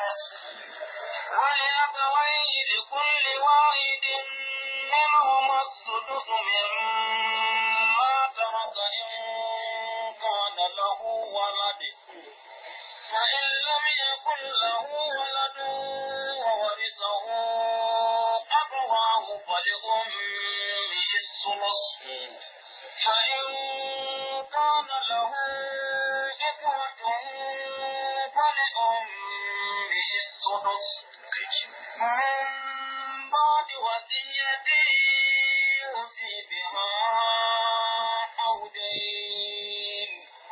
ولأبويه لكل واحد منهما السدس مما ترك إن كان له ولد فإن لم يكن له ولد وورثه أبواه فلأمه الثلث فإن كان له إخوة فلأمه السدس من بعد وصية يوصي بها أو دين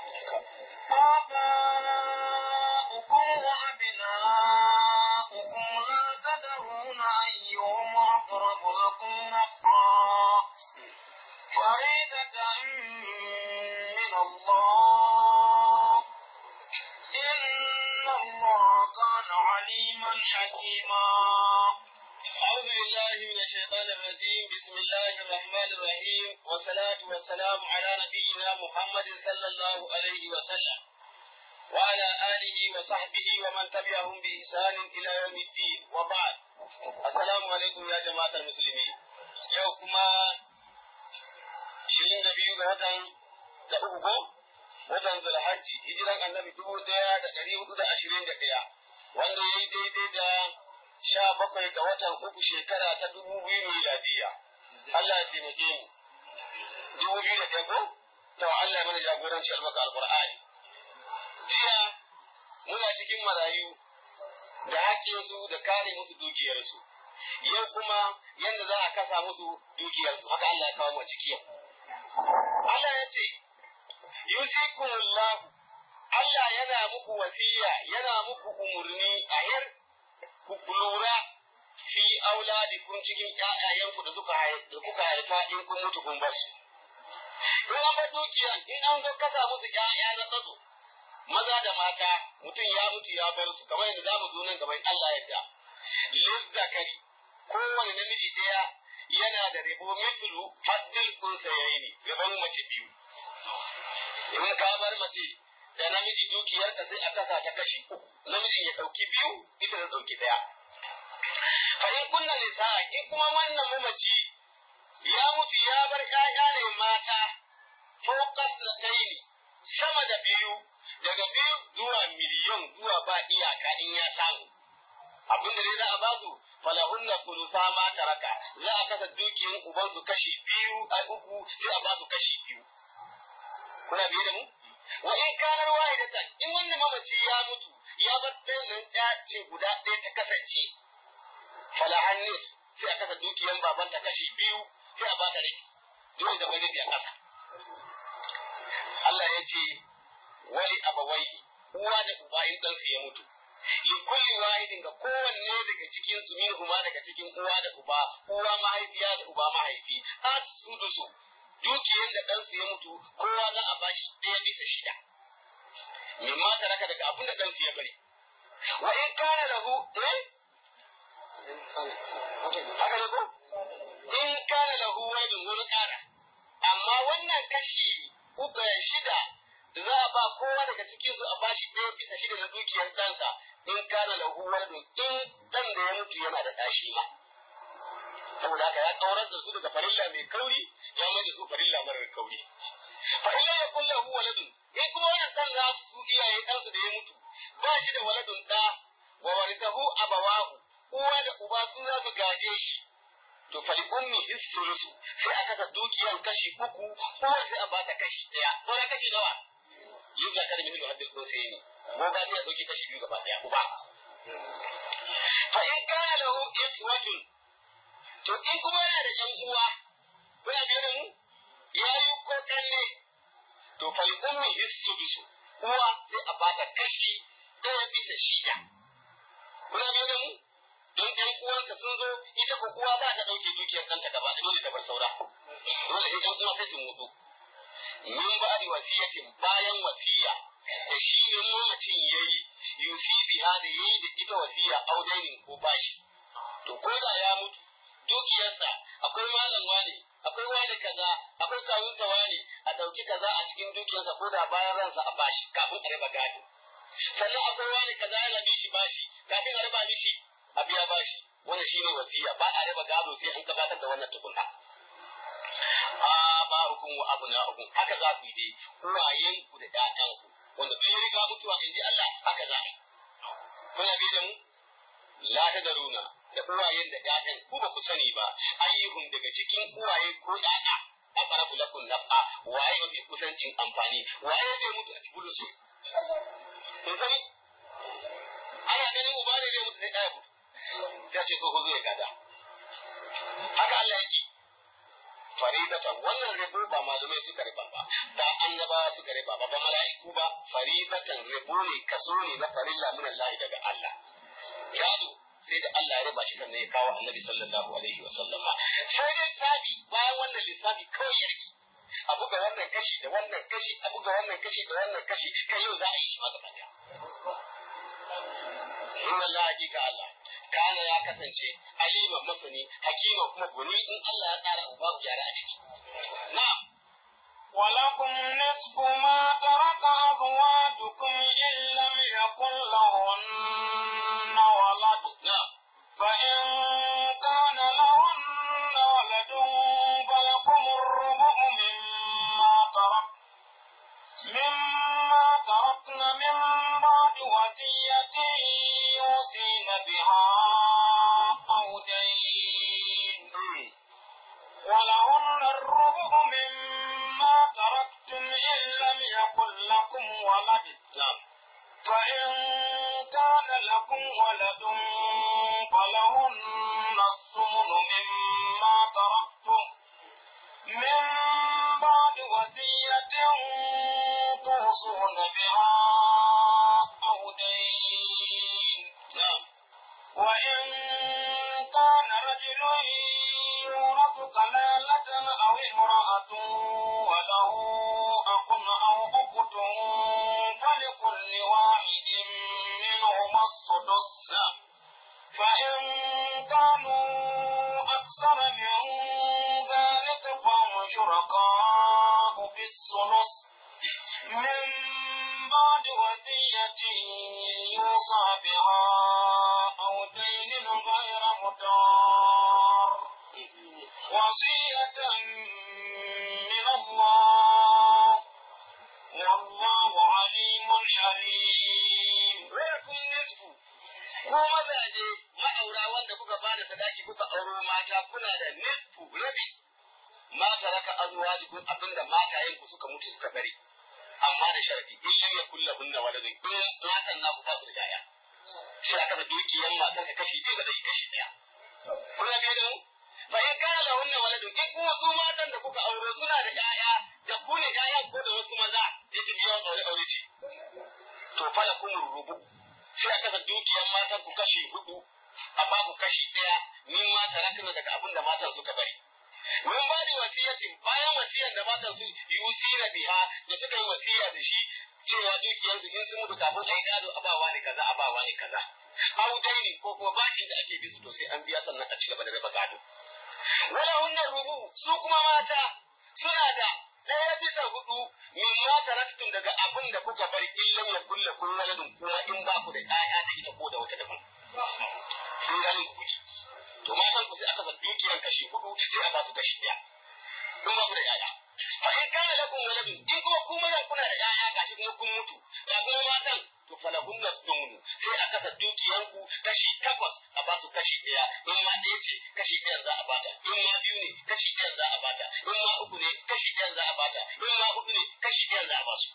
آباؤكم وأبناؤكم لا تدرون أيهم أقرب لكم نفعا فريدة من الله إن الله كان عليما حكيما أعوذ بالله من الشيطان الرجيم بسم الله الرحمن الرحيم والصلاة والسلام على نبينا محمد صلى الله عليه وسلم وعلى آله وصحبه ومن تبعهم بإحسان إلى يوم الدين وبعد السلام عليكم يا جماعة المسلمين يوكما shirin da biyu ga watan da uku ko watan zulhajji hijiran annabi dubu daya da ɗari hudu da ashirin da ɗaya wanda ya yi daidai da sha bakwai ga watan uku shekara ta dubu biyu miladiya Allah ya taimake mu dubu biyu da ɗaya ko to Allah ya mana jagoranci albarka alqur'ani jiya muna cikin marayu da haƙƙinsu da kare musu dukiyarsu yau kuma yadda za a kasa musu dukiyarsu haka Allah ya kawo mu ciki yau Allah ya ce yusikumullahu Allah yana muku wasiya yana muku umurni a yar ku lura fi auladikum cikin ƴaƴayenku da suka da kuka haifa in kun mutu kun basu in an ba dukiya in an zo kasa musu ƴaƴa na tsatso maza da mata mutum ya mutu ya bar su kamar yadda zamu zo nan gaban Allah yadda lizzakari kowane namiji ɗaya yana da rabo mithlu haddil unsayaini gaban mace biyu in ka bar mace da namiji dukiyarka sai a kasa ta kashi uku namijin ya ɗauki biyu ita ta ɗauki ɗaya fa in kunna nisa in kuma wannan mamaci ya mutu ya bar ƴaƴa ne mata fawqas lataini sama da biyu daga biyu zuwa miliyon zuwa ba iyaka in ya samu abinda dai za a ba su falahunna kulusa ma taraka za a kasa dukiyan uban su kashi biyu a uku sai a ba su kashi biyu kuna biye da mu wa in kanar wahidatan in wannan mamaci ya mutu ya bar ɗayan nan ɗaya ce guda ɗaya ta kasance falahan nis sai a kasa dukiyan baban ta kashi biyu sai a ba ta rai dole da wani a kasa Allah ya ce wali abawai uwa da uba in ɗansu ya mutu li kulli wahidin ga kowanne daga cikin su min huma daga cikin uwa da uba uwa mahaifiya da uba mahaifi as-sudusu dukiyar da ɗansu ya mutu kowa za a bashi ɗaya bisa shida min ma raka daga abin da ɗansu ya bari wa in kana lahu eh haka ne ko in kana lahu waladun wani ƙara amma wannan kashi uku shida da za a ba kowa daga cikin su a bashi ɗaya bisa shida na dukiyar ɗansa in kana lahu waladun in ɗan da ya mutu yana da ɗashi ma saboda haka ya kaurar da su daga farilla mai kauri ya mai da su farilla marar kauri fa in ya kun lahu waladun in kuma wannan ɗan za su iyaye ɗansa da ya mutu ba shi da waladun ɗa wa warithahu abawahu uwa da uba su za su gaje shi to fali ummi hisulusu sai a kasa dukiyar kashi uku uwar sai a bata kashi ɗaya sauran kashi nawa yin zakar min da haddin sai ne ko ba sai a dauki kashi biyu gaba ɗaya uba fa in kana lahu ikhwatun to in kuma yana da ƴan uwa kuna biye da mu yayi ko kanne to fali ummi hisulusu uwa sai a bata kashi ɗaya bisa shida kuna biye da mu don ɗan uwanka sun zo ita ko uwa za ta ɗauke dukiyar ɗanta gaba da dole ta bar saura dole sai ɗan uwa sai su mutu min ba da wasiyatin bayan wasiya da shi ne mamacin yayi yusi biha da yayi da ita wasiya audainin ko bashi to ko da ya mutu dukiyarsa akwai malam wani akwai wani kaza akwai kawunsa wani a ɗauki kaza a cikin dukiyarsa ko da bayan ransa a bashi kafin a raba gado sannan akwai wani kaza yana bin shi bashi kafin mishi a biya bashi wannan shine wasiya ba a raba gado sai an gabatar da wannan tukunna a ba hukum wa abu na hukum haka za ku yi dai uwayen ku da ƴaƴan ku wanda bai riga mutuwa in ji Allah haka za a yi kuna bi da mu la ta daruna da uwayen da ƴaƴan ku ba ku sani ba ayyuhum daga cikin uwaye ko ƴaƴa aqrabu lakum naf'a waye mafi kusancin amfani waye zai mutu a cikin su kun sani ana ganin uba ne zai mutu sai ɗaya mutu ya ce ko zo ya gada haka Allah yake faridatan wannan rabo ba malumai suka riba ba ba annabawa suka riba ba ba mala'iku ba faridatan rabo ne kaso ne na farilla min Allah daga Allah yado sai da Allah ya riba shi sannan ya kawo annabi sallallahu alaihi wa sallama sai dai tabi bayan wannan lissafi kawai ya rike a buga wannan kashi da wannan kashi a buga wannan kashi da wannan kashi kai yau za a yi shi ma gaba daya inna Allah hakika Allah kana ya kasance alima masani hakima kuma guni in Allah ya tsara babu yara a ciki na'am ولكم نصف ما ترك أزواجكم إن لم يكن لهن ولد na'am فإن كان لهن ولد فلكم الربع مما ترك مما تركن من بعد وصية يوصين بها أو دين Hmm. ولهن الربع مما تركتم إن لم يكن لكم ولد na'am فإن كان لكم ولد فلهن الثمن مما تركتم من بعد وصية توصون بها أو دين na'am وإن كان رجل يورث كلالة أو امرأة وله أخ أو أخت فلكل واحد منهما السدس فإن كانوا أكثر من ذلك فهم شركاء في الثلث من بعد وصية يوصى بها أو دين غير مدار وصية من الله والله عليم حليم ولكم نصف ko mazaje ma'aura wanda kuka ba da sadaki kuka auro mata kuna da nisfu rabi ma taraka azwajukum abinda matayen ku suka mutu suka bari amma da sharadi in lam yakul lahunna waladun in matan naku ba su da yaya sai aka da dukiyan matan ka kashi ɗaya ba zai kashi ɗaya kuna biye da mu fa in kana lahunna waladun in kuma su matan da kuka auro suna da yaya da ku ne yayan ko da wasu maza yake yawan aure aure ce to fa lakum rubu sai aka da dukiyar matan ku kashi hudu a babu kashi ɗaya min ma tarakna daga abin da matan suka bari min ba da wasiyatin bayan wasiyar da matan su yusina biha da suka yi wasiya da shi cewa dukiyar su in sun mutu kafin ai gado abawa ne kaza abawa ne kaza au daini ko kuma bashin da ake bisu to sai an biya sannan a ci gaba da raba gado wala hunna rubu su kuma mata suna da ɗaya bisa hudu min ma taraktum daga abin da kuka bari in lam yakul lakum waladun kuma in ba ku da ƴaƴa da ita ko da wata daban sun gani kuɗi to matan ku sai aka san dukiyar kashi hudu sai a ba su kashi ɗaya in ba ku da ƴaƴa fa in kana lakum waladun in kuma ku maza kuna da ƴaƴa gashi kuma kun mutu ga kuma matan to falahun na dumunu sai aka sa dukiyanku kashi takwas a ba su kashi ɗaya in ma ɗaya ce kashi ɗayan za a bata in ma biyu ne kashi ɗayan za a bata in ma uku ne kashi ɗayan za a bata in ma hudu ne kashi ɗayan za a ba su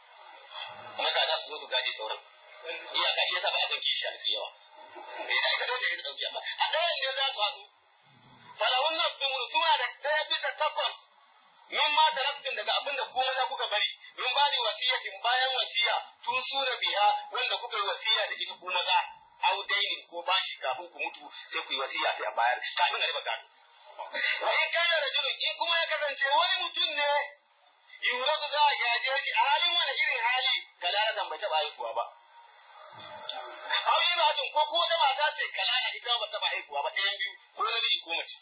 kuma da za su zo su gaje sauran iyaka shi yasa ba a san kishi a yawa bai da ita dole ya dauki amma a ɗayan ne za su haɗu falahun na dumunu suna da ɗaya bisa takwas min ma taraktin daga abin da kuma za kuka bari min ba da wasiyatin bayan wasiya tun sura biya wanda kuka yi wasiya da ita kuma za au dainin ko bashi kafin ku mutu sai ku yi wasiya sai a bayar kafin a riba gado wa in kana rajulun in kuma ya kasance wani mutum ne yuratu za a gaje shi a halin wani irin hali kalalatan bai taɓa haihuwa ba au yi batun ko ko da mata ce kalala ita ba taɓa haihuwa ba ɗayan biyu ko namiji ko mace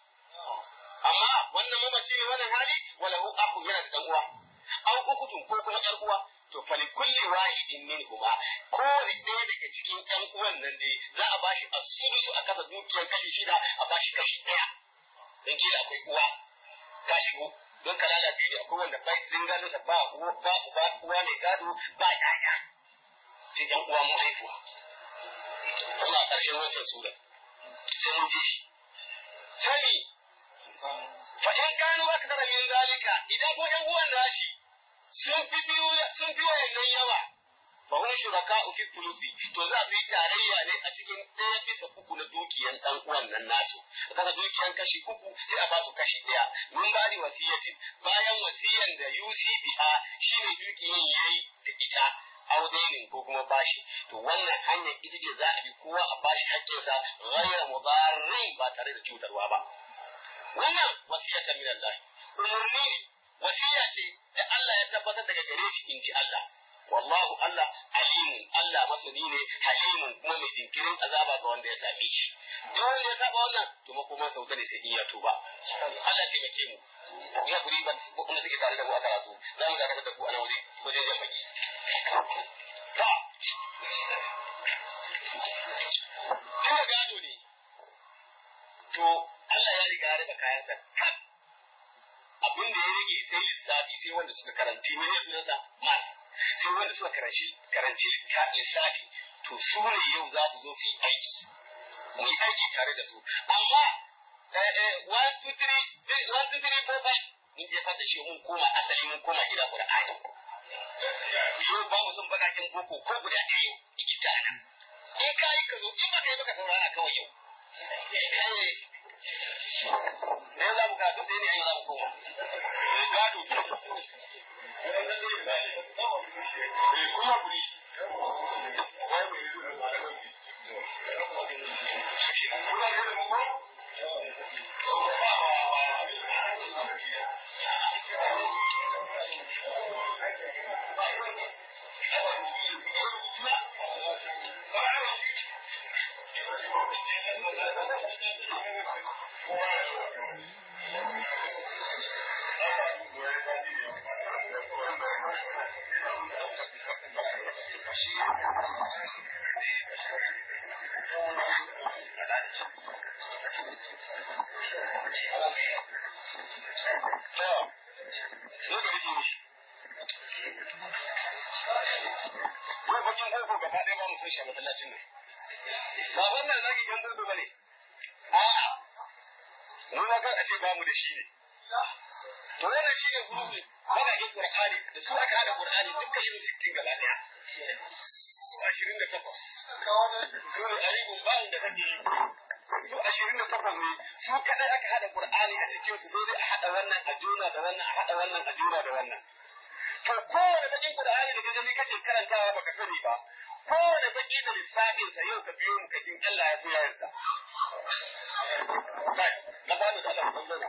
amma wannan mamaci ne wannan hali wala hu aku yana da dan uwa aw ukutun ko kuma yar uwa to fali kulli wahidin min huma kowane ɗaya daga cikin ƴan uwan nan dai za a bashi a sulusu a kasa dukiyar kashi shida a bashi kashi ɗaya don kila akwai uwa ta shigo don kalala biyu ne akwai wanda bai zingalo da ba uwa ba uba uwa mai gado ba yaya sai ƴan uwa mu haifuwa kuma a ƙarshen wancan sura sai mun ji shi sani fa in kanu akthara min zalika idan ko ƴan uwan nashi sun fi biyu sun fi wayannan yawa fa hum shuraka'u fi thuluthi to za su yi tarayya ne a cikin ɗaya bisa uku na dukiyan ɗan uwan nan nasu kaga dukiyan kashi uku sai a ba su kashi ɗaya mun ba ni wasiyyaci bayan wasiyan da UCBA shine dukiyan yayi da ita audainin ko kuma bashi to wannan hanyar ita ce za a bi kowa a bashi haƙƙinsa ghayra mudarrin ba tare da cutarwa ba wannan wasiyatan min Allah umurni ne wasiya ce da Allah ya tabbatar daga gare shi in ji Allah wallahu Allah alimun Allah masani ne halimun kuma mai jinkirin azaba ga wanda ya same shi duk wanda ya saba wannan to makoma sauka ne sai in ya tuba Allah taimake mu ya guri ba kuma suke tare da mu a karatu za mu dakatar da ku a nan waje wajen jan baki ta Kira gado ne to Allah ya riga ya raba kayansa kan abin da ya rage sai lissafi sai wanda suka karanci ne sunansa mas sai wanda suka karanci karanci lissafi to su ne yau za su zo su yi aiki mu yi aiki tare da su amma one two three one two three four five mun je fata shi mun koma asali mun koma gida Qur'ani yau ba mu son bakakin boko ko guda ɗaya yau ikita nan in ka yi ka zo in ba ka yi baka saurara kawai yau ne za mu karatu sai ne yau za mu koma gado kuma guri bamu da shi ne. To wannan shi ne hulubi, maganin Qur'ani da su aka hada Qur'ani duka yin sittin gaba daya. Ashirin da takwas. Su ne aribun ba'in da kake yi. Su ashirin da takwas ne, su kadai aka hada Qur'ani a cikin su sai dai a hada wannan a juna da wannan a hada wannan a juna da wannan. To kowane bakin Qur'ani da gani kake karantawa baka sani ba. Kowane baki da lissafinsa yau ka biyo mu kakin Allah ya so ya yarda. Kai, na ba da Allah kun zo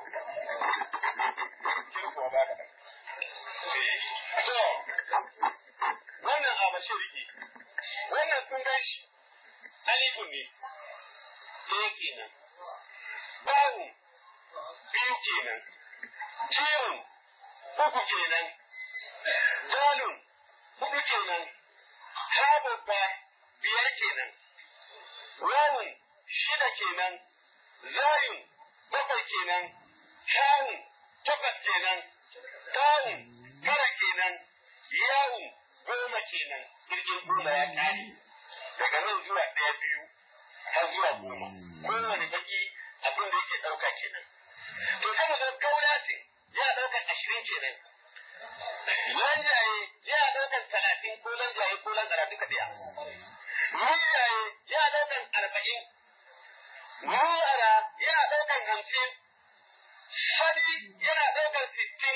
To, wannan a mashiriki, wannan kun gan shi, alifun ne, ɗaya kenan, bawun biyu kenan, jiyun uku kenan, dalun hudu kenan, hababba biyar kenan, wawun shida kenan, zayun bakwai kenan, hawun takwas kenan, tawun tara kenan, yawun goma kenan, jirgin goma ya ƙare. Daga nan zuwa ɗaya biyu har zuwa goma. Kowane baki abin da yake ɗauka kenan. To sai mu zo kaulatin ya ɗaukar ashirin kenan. Lanjaye ya ɗaukar talatin ko lanjaye ko lanjara duka ɗaya. Mijaye ya ɗaukar arba'in. Nuwara ya ɗaukar hamsin. Sadi yana ɗaukar sittin.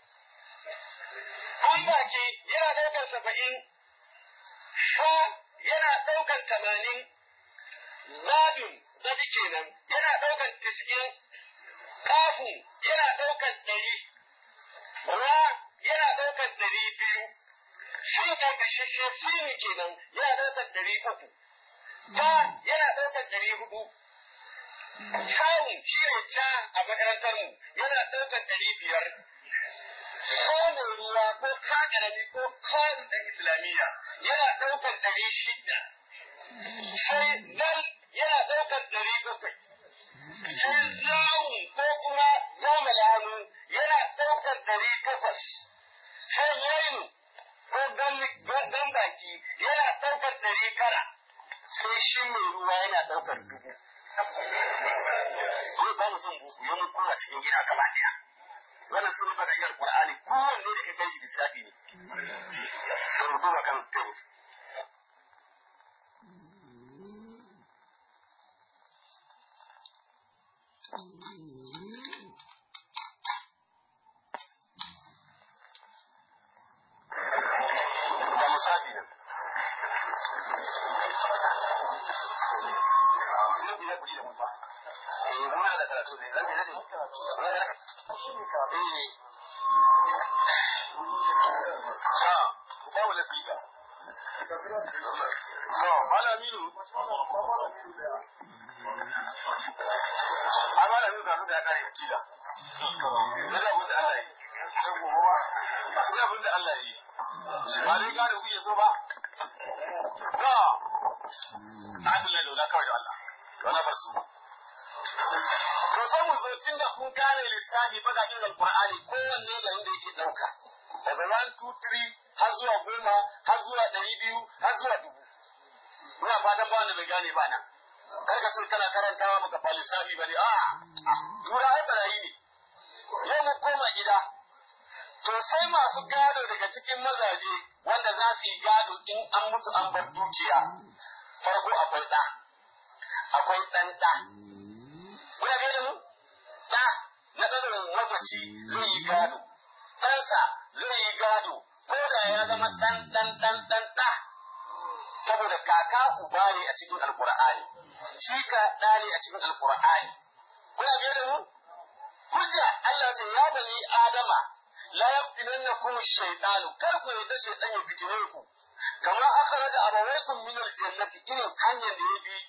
Ambaki yana ɗaukar saba'in. Fa yana ɗaukar tamanin. Zadun zadi kenan yana ɗaukar tis'in. Kafun yana ɗaukar ɗari. Ra yana ɗaukar ɗari biyu. Sun ƙarƙashashe sini kenan yana ɗaukar ɗari uku. Ta yana ɗaukar ɗari hudu. Kawun shi ne ta a makarantar mu yana ɗaukar ɗari biyar. ko mai ruwa ko kagarami ko kawai ɗan islamiyya yana ɗaukar ɗari shida sai dal yana ɗaukar ɗari bakwai sai zawun ko kuma goma hannu yana ɗaukar ɗari takwas sai yainu ko gan baki yana ɗaukar ɗari tara sai shi mai ruwa yana ɗaukar dubu. Ko ba mu son buku yau kuma cikin gida gaba ɗaya. Wannan sun rubuta iyar Qur'ani kowanne da ka gan shi lissafi ne. Sai mu duba kan tebu. Da lissafi ne. Zai biya kuɗi da mu ba. Eh, muna da karatu ne. Zan biya ne. Eh. Sa, ku ba wala siga. So, malamiru. Ai malamiru ka da kare kila. Sai da abin da Allah yi. Sai abin da Allah yi. Ba dai gane kuke so ba. Ga. Adalai da wala kawai da Allah. Wala bar su. To sai mu zo tun da kun gane lissafi bakakin alkur'ani kowanne da inda yake ɗauka. Daga 1, 2, 3 har zuwa goma har zuwa ɗari biyu har zuwa dubu. Ina fatan ba wanda bai gane ba nan. Kar ka ce kana karantawa baka fa lissafi ba ne. A tura ai barayi ne. Yau mu koma gida. To sai masu gado daga cikin mazaje wanda za su yi gado in an mutu an bar dukiya. Farko akwai ɗa. Akwai ɗan ɗa. Kuna gani mu? Da na tsarin mamaci zai yi gado. Ɗansa zai yi gado. Ko da ya zama ɗan ɗan ɗan ɗan ɗa. Saboda kaka uba ne a cikin Alƙur'ani. Shi ka ɗa ne a cikin Alƙur'ani. Kuna gani mu? Hujja Allah ce ya bani Adama la yaftinannakum ash-shaytanu kar ku yadda shaytan ya fitine ku. Kama akhraja abawaykum min al-jannati irin hanyar da ya bi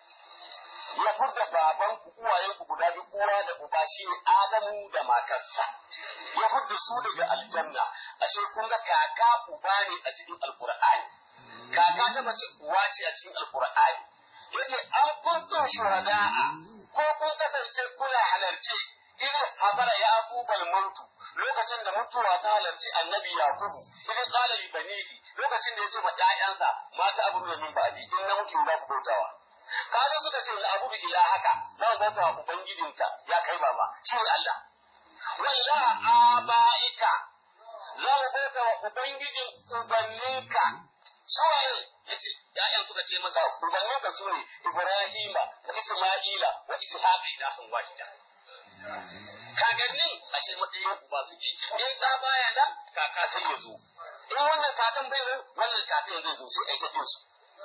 ya furta baban ku uwayen ku guda biyu uwa da uba shi ne Adamu da matarsa ya furta su daga aljanna ashe kun ga kaka uba ne a cikin alqur'ani kaka ta mace uwa ce a cikin alqur'ani yace an kuntum shuhada'a ko kun kasance kuna halarce idan habara ya abubal mautu lokacin da mutuwa ta halarci annabi yakubu idan qala li banihi lokacin da yace ma ƴaƴansa mata abu da min ba'di in na mutu za ku bautawa kaga suka ce na abudu ila haka zan bauta wa ubangijinka ya kai baba shi ne Allah wa ilaha abaika zan bauta wa ubangijin ubanninka suwaye yace ya'yan suka ce maza ubanninka su ne Ibrahima wa Isma'ila wa Ishaqa ilahun wahida kagannin ashe matsayin uba suke in ta baya nan kaka sai ya zo in wannan kakan bai zo wannan kakan zai zo sai ai tafi su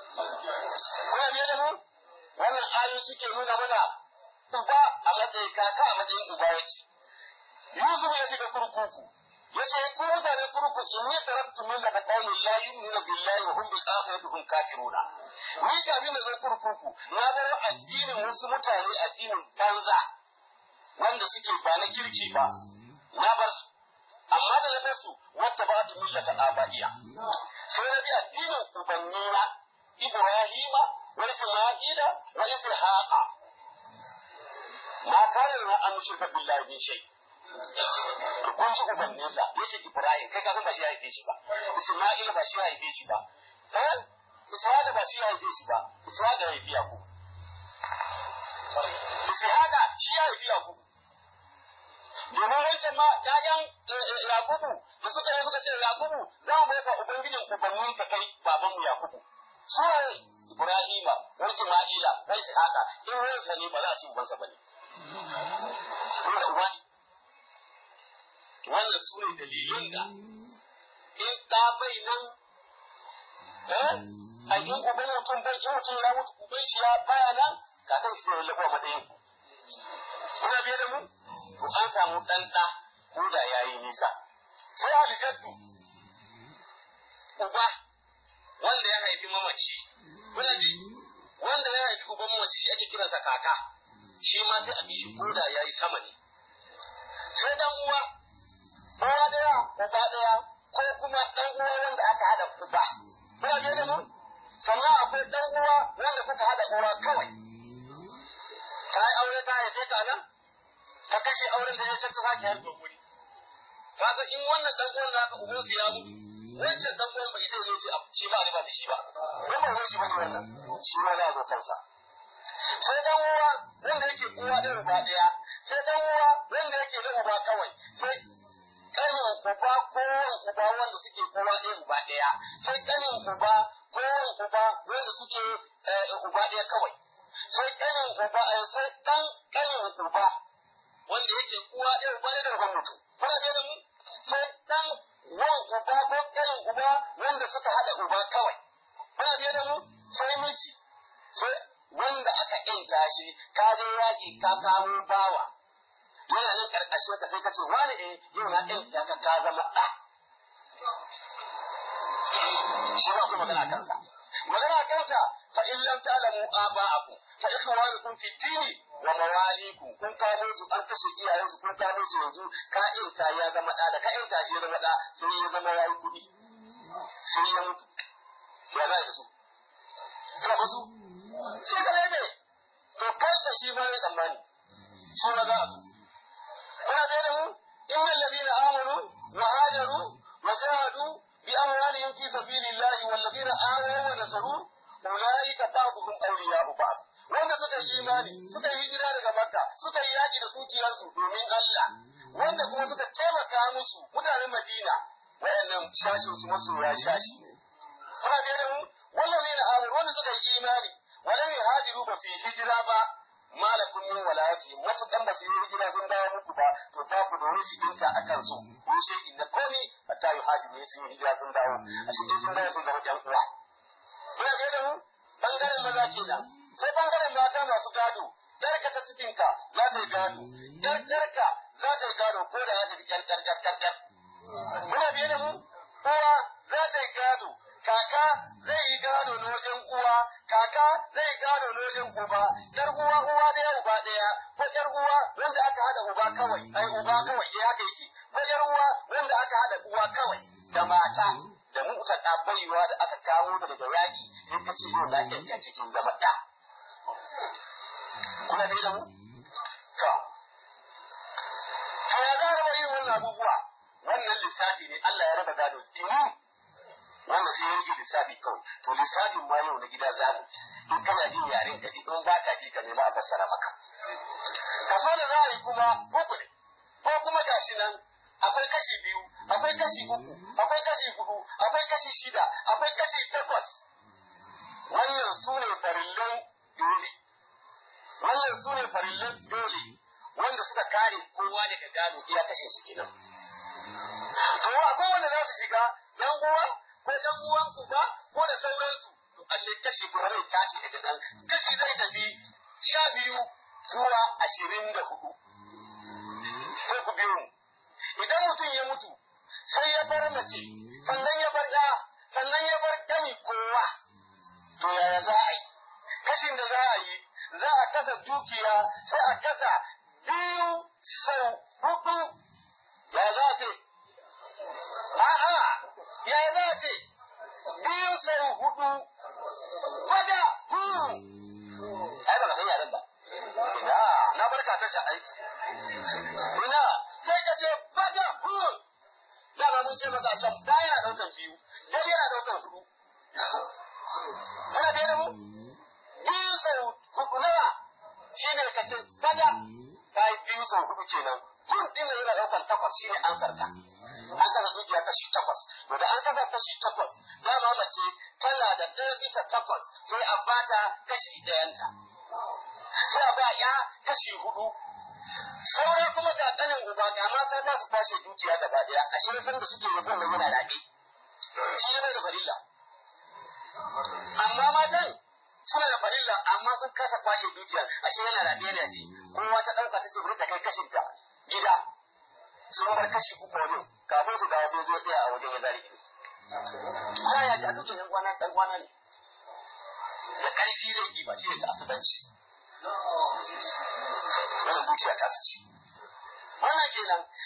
kuna biye da mu wannan ayoyi suke nuna mana uba a matsayin kaka a matsayin uba yake Yusuf ya shiga kurkuku ya ce ku mutane kurkuku in ne taraktu min daga qaumin la yu'minu billahi wa hum bil akhirati hum kafiruna ni kafin da zan kurkuku na bar addinin wasu mutane addinin banza wanda suke ba na kirki ba na bar su amma da ya bar su wata ba da millata abaiya sai na bi addinin ubannina Ibrahima wa Isma'ila wa Ishaqa ma kana na an shirka billahi bin shay kun ji ubanninsa yace Ibrahim kai ka san ba shi ya haife shi ba Isma'ila ba shi ya haife shi ba eh Ishaqa ba shi ya haife shi ba Ishaqa ya haifi Yakub Ishaqa shi ya haifi Yakub domin wancan ma ƴaƴan Yakubu da suka yi suka ce Yakubu za mu bauta ubangijin ubannin ka kai babanmu Yakubu suwaye Ibrahima wa Isma'ila wa Ishaqa in wansa ne ba za a ci ubansa bane dole uba wannan su ne dalilin da in ɗa bai nan eh a yin uban mutum bai in mutum ya mutu uban shi ya baya nan kakan shi ne lafiya matsayin kuna biye da mu to an samu ɗan ɗa ko da ya yi nisa sai aljaddu uba wanda ya haifi mamaci kuna ji wanda ya haifi uban mamaci shi ake kiransa kaka shi ma sai a bi shi ko da ya yi sama ne sai dan uwa uwa ɗaya uba ɗaya ko kuma ɗan uwa wanda aka haɗa uba kuna biye da mu sannan akwai ɗan uwa wanda kuka haɗa uwa kawai ka yi aure ta haife ka nan ka kashe auren da ya ce tufa ki harbe guri kaga in wannan ɗan uwan naka uban su ya mutu wancan ɗan uwan bai zai ce shi ba riba da shi ba don ba wani shi ba ne wannan shi ma na zo kansa sai ɗan uwa wanda yake uwa ɗaya uba ɗaya sai ɗan uwa wanda yake na uba kawai sai ƙanin uba ko wan uba wanda suke uwa ɗaya uba ɗaya sai ƙanin uba ko wan uba wanda suke uba ɗaya kawai sai ƙanin uba sai ɗan ƙanin uba wanda yake uwa ɗaya uba ɗaya da uban mutum kuna ɗaya da mu sai ɗan wan uba ko ƙanin uba wanda suka haɗa uba kawai kuna ɗaya da mu sai miji sai wanda aka ƴanta shi ka je yaƙi ka kamo bawa yana nan karkashin ka sai ka ce wani eh yau na ƴanta ka ka zama ɗa shi ba ku magana kansa magana kansa fa in lam ta'lamu aba'akum fa ikhwanukum fi dini wa mawalikum kun kamo su an kashe iyayen su kun kamo su yanzu ka ƴanta ya zama ɗa da ka ƴanta shi ya zama ɗa sai ya zama yayi kuɗi sai ya mutu ya za su suka basu sai ka lebe to kai da shi ba ne tsammani shi ba za su kuna da mu innal ladina amanu wa hajaru wa jahadu bi amwalihim fi sabilillahi wal ladina awaw wa nasaru ulaika ba'dhum awliya'u ba'd wanda suka yi imani suka yi hijira daga makka suka yi yaki da dukiyarsu domin Allah wanda kuma suka taimaka musu mutanen madina wayannan shashin su masoya shashi kuna da mu wallazina amanu wanda suka yi imani walam yuhajiru ba su yi hijira ba malakun min walayati matukan ba su yi hijira sun dawo muku ba to ba ku da wani cikinta a kan su ko shi inda komi hatta yuhajiru su yi hijira sun dawo a cikin sun dawo sun zama ƴan uwa kuna ga da mu bangaren maza kenan sai bangaren mata masu gado yarka ta cikinka za ta yi gado yar yarka za ta yi gado ko da ya tafi ƴan ƴan ƴan ƴan ƴan kuna biye da mu uwa za ta yi gado kaka zai yi gado na wajen uwa kaka zai yi gado na wajen uba yar uwa uwa daya uba daya ko yar uwa wanda aka hada uba kawai ai uba kawai ya haka yake ko yar uwa wanda aka hada uwa kawai da mata da muka da baiwa da aka kawo ta daga yaki sai ka ce yau lafiyar ka cikin zama da kuna da mu to to ya ga yin wannan abubuwa wannan lissafi ne Allah ya raba gado tini wanda sai ya rage lissafi kawai to lissafin ma yau na gida za mu in kana jin yaren ka ji in ba ka ji ka nema a fassara maka kaso da za a yi kuma uku ne ko kuma gashi nan akwai kashi biyu akwai kashi uku akwai kashi hudu akwai kashi shida akwai kashi takwas wannan su ne farillan dole wannan su ne farillan dole wanda suka kare kowa daga gado iya kashe su kenan to akwai wanda za su shiga yan uwa ko ɗan uwan uba ko da sauransu to ashe kashi kuma zai tashi daga nan kashi zai tafi sha biyu zuwa ashirin da hudu sai ku biyo mu idan mutum ya mutu sai ya bar mace sannan ya bar ɗa sannan ya bar ɗani kowa to yaya za a yi kashin da za a yi za a kasa dukiya sai a kasa biyu sau hudu ya za a ce a'a ya za a ce biyu sau hudu kwada huru ai ba ka san yaren ba ina na barka ta sha'ai ina sai ka ce kwada huru dama mun ce masa can da yana daukan biyu dai yana daukan hudu kana da mu biyu sau hudu nawa shi ne ka ce kwada ta yi biyu sau hudu kenan kun din yana daukan takwas shi ne an sarka an kasa dukiya kashi takwas to da an kasa kashi takwas dama mace tana da ɗaya bisa takwas sai a bata kashi ɗayanta sai a ba ya kashi hudu sauran kuma ga ɗanin uba ga mata za su kwashe dukiya gaba ɗaya a shirin da suke yabon da yana raɓe shi yana da farilla amma matan suna da farilla amma sun kasa kwashe dukiyar ashe yana raɓe yana ji kowa ta ɗauka ta ce bari ta kai kashinta gida sun bar kashi uku wani kafin su dawo sai zo tsaya a wajen ya zari ido. Ya ya ji a dukkan yan kwana ɗan kwana ne. Da ƙarfi zai yi ba shi ne ta asubanci. Wannan dukiya ta ci. Wannan kenan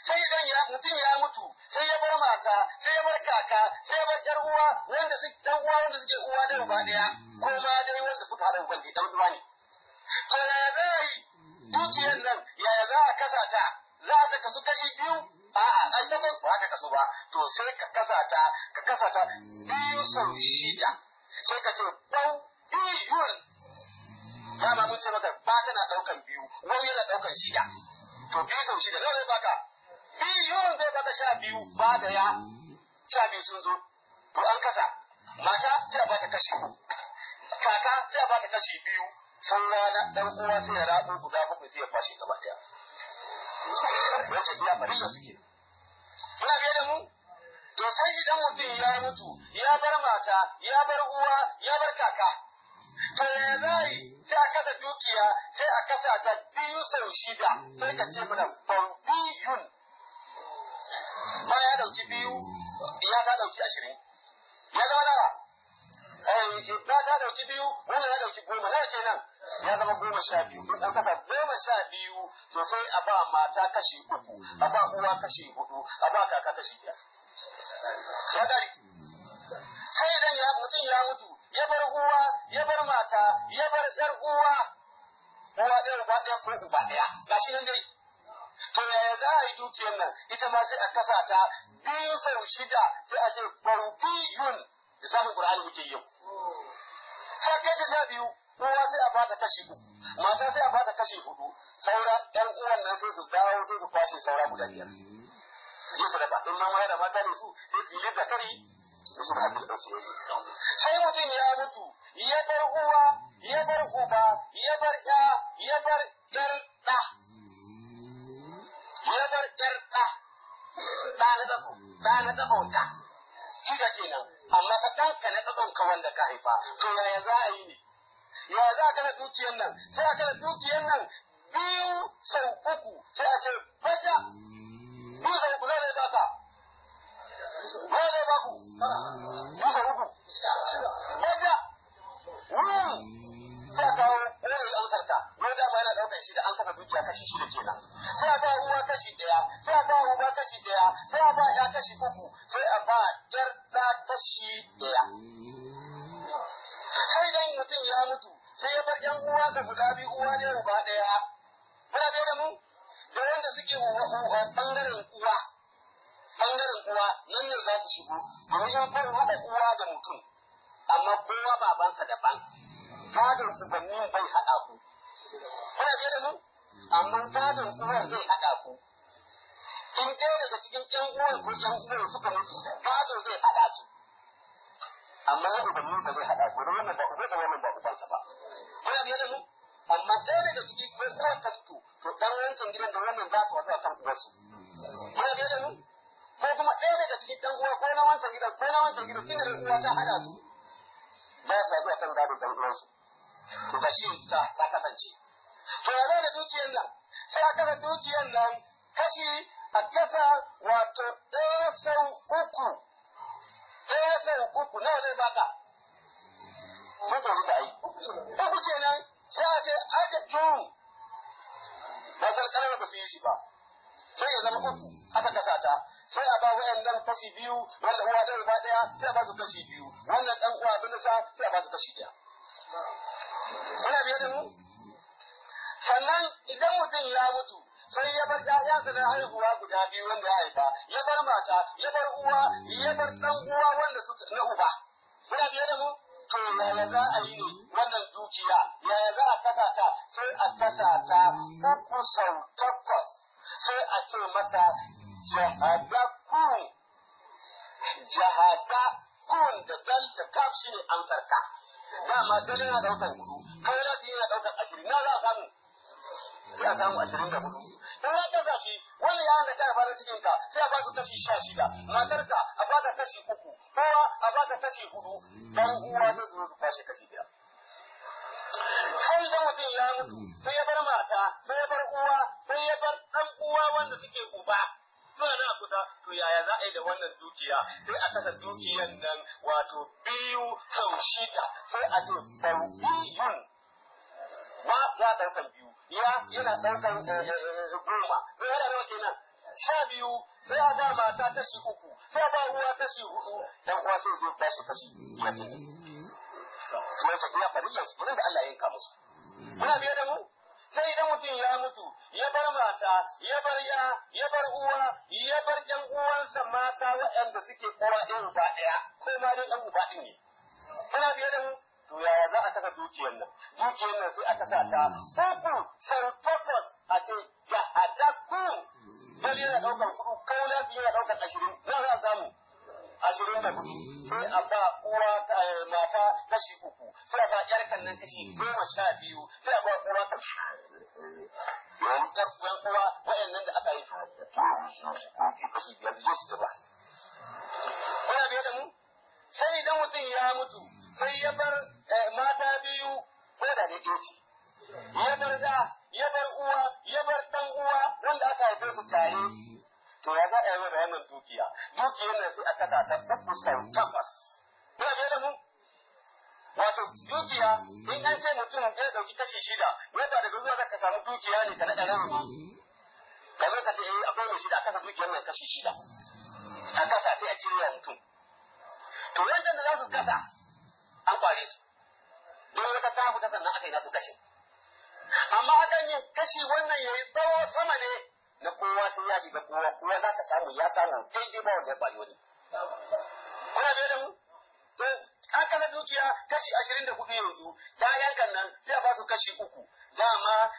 sai idan ya mutum ya mutu sai ya bar mata sai ya bar kaka sai ya bar yar uwa wanda su dan uwa wanda suke uwa da uba daya ko ma dai wanda suka haɗa uban dan uwa ne to ya zai dukiyar nan yaya za a kasa ta za a kasu kashi biyu a'a ai ta ba ka kasu ba to sai ka kasa ta ka kasa ta biyu sau shida sai ka ce ɗau biyun dama mun ce maka ba tana ɗaukan biyu wani yana ɗaukan shida to biyu sau shida zai baka biyun zai baka sha biyu ba da ya sha biyu sun zo to an kasa mata sai a baka kashi kaka sai a baka kashi biyu sun rana ɗan uwa sai ya rabu guda bakwai sai ya kwashe gaba ɗaya wace iya farilla suke muna biye da mu to sai idan mutum ya mutu ya bar mata ya bar uwa ya bar kaka to ya zai sai a kasa dukiya sai a kasa ta biyu sau shida sai ka ce mana bambiyun ba ya dauki biyu ya ta dauki ashirin ya zama nawa na ta dauki biyu wannan ya dauki goma nawa kenan ya zama goma sha biyu in an kasa goma sha biyu to sai a ba mata kashi uku a ba uwa kashi hudu a ba kaka kashi biyar ya dari sai idan ya mutum ya mutu ya bar uwa ya bar mata ya bar yar uwa uwa ɗaya uba ɗaya ko uba ɗaya gashi nan dai to yaya za a yi dukiyar nan ita ma sai a kasa ta biyu sau shida sai a ce barbiyun da samun qur'ani muke yau sai kai ta sha biyu uwa sai a bata kashi uku mata sai a bata kashi hudu saura ɗan uwan nan sai su dawo sai su kwashe saura guda biyar je su raba in ma da mata ne su sai su yi da kari da su haɗu da su sai mutum ya mutu ya bar uwa ya bar uba ya bar ya ya bar ƴar ɗa ya bar ƴar ɗa ɗa na ɗago ɗa na ɗago ɗa shi da kenan amma ka ɗanka na ɗagon ka wanda ka haifa to yaya za a yi ne ya za ka na dukiyar nan sai a kana dukiyar nan biyu sau uku sai a ce baja biyu sau uku zai baka zai zai baku biyu sau uku baja sai a kawo wani amsar ka wani dama yana ɗaukar shi da an kafa dukiya kashi shida kenan sai a ba uwa kashi ɗaya sai a ba uba kashi ɗaya sai a ba ya kashi uku sai a ba ƴar ɗa kashi ɗaya sai dan mutum ya mutu sai ya bar ƴan uwa da guda biyu uwa ne uba ɗaya kuna bai da mu da wanda suke ɓangaren uwa ɓangaren uwa nan ne za su shigo domin in kun haɗa uwa da mutum amma kowa babansa daban gadon ubannin bai haɗa ku kuna bai da mu amma gadon uwar zai haɗa ku in ɗaya daga cikin ƴan uwan ko ƴan uwan suka mutu gado zai haɗa su amma ya ubanni ba zai haɗa ko da wannan ba uba da wannan ba ubansa ba kuna biye da mu amma ɗaya daga ciki ko ko ta fito to dan wancan gidan da wannan za su wata kan uwarsu kuna biye da mu ko kuma ɗaya daga cikin ɗan uwa ko na wancan gidan ko na wancan gidan tun da uwa ta haɗa su ba sa zuwa kan gado ɗan uwansu to ba shi ta ta kasance to ya da dukiyar nan sai a kasa dukiyar nan kashi a kasa wato ɗaya sau uku ɗaya sau uku nawa zai baka mun ɗauki da ai uku kenan sai a ce aka tun ba san ƙarar ba su yi shi ba sai ya zama uku aka kasa ta sai a ba wayannan kashi biyu wanda uwa ɗaya ba ɗaya sai a ba su kashi biyu wannan ɗan uwa abin da sa sai a ba su kashi ɗaya kuna biye da mu sannan idan mutum ya mutu sai ya bar ƴaƴansa na haihuwa guda biyu wanda ya haifa ya bar mata ya bar uwa ya bar ɗan uwa wanda suka na uba kuna biye da mu to yaya za a yi ne wannan dukiya yaya za a kasa ta sai a kasa ta uku sau takwas sai a ce masa jahadakun jahadakun da dal da kaf shi ne amsar ka dama dal yana ɗaukar hudu kai rafi yana ɗaukar ashirin na za a samu sai a samu ashirin da hudu in ya kasa shi wani ya hanga ta fara cikin ka sai a ba su kashi sha shida matarka a ba ta kashi uku kowa a ba ta kashi hudu dan uwa zai zo su kwashe kashi biyar sai idan mutum ya mutu sai ya bar mata sai ya bar uwa sai ya bar dan uwa wanda suke uba suna na kusa to yaya za a yi da wannan dukiya sai a kasa dukiyan nan wato biyu sau shida sai a ce biyun ba ya ɗaukan biyu ya yana ɗaukan goma zai hada nawa kenan sha biyu sai a ba mata kashi uku sai a ba uwa kashi hudu dan uwa sai zai tashi kashi biyar sai ta biya farilla su da Allah ya yanka musu muna biye da mu sai idan mutum ya mutu ya bar mata ya bar ya ya bar uwa ya bar yan uwansa mata waɗanda suke uwa ɗin uba ɗaya ko ma dai ɗan uba ɗin ne muna biye da mu to yaya za a saka dukiyar nan dukiyar nan sai aka sa ta uku sarfafas a ce jahadaku dal yana ɗaukar kuɗu kaula yana ɗaukar ashirin na za a samu ashirin da kuɗi sai a ba uwa mata kashi uku sai a ba ƴar nan kashi goma sha biyu sai a ba uwa kashi yanzu ƴar uwan uwa waɗannan da aka yi kashi biyar zai su gaba kuna biye da mu sai idan mutum ya mutu sai ya bar mata biyu ko da ne ɗaya ce ya bar da ya bar uwa ya bar ɗan uwa wanda aka haife su tare to ya za a yi bayanin dukiya dukiyar nan sai aka sa ta uku sau takwas kuna biye da mu wato dukiya in an ce mutum ya dauki kashi shida yadda daga zuwa ka samu dukiya ne ka naɗa rabi ka zo ka ce eh akwai mai shida aka sa dukiyar nan kashi shida a kasa sai a cire wa mutum to yadda da za su kasa an kware su don wata ta fita sannan aka yi nasu kashe amma akan yin kashi wannan yayi tsawo sama ne na kowa sai ya shiga kowa kowa za ka samu ya samu daidai ba wanda ya kwari wani kuna biye da mu to an kasa dukiya kashi ashirin da hudu yanzu ta yankan nan sai a ba su kashi uku dama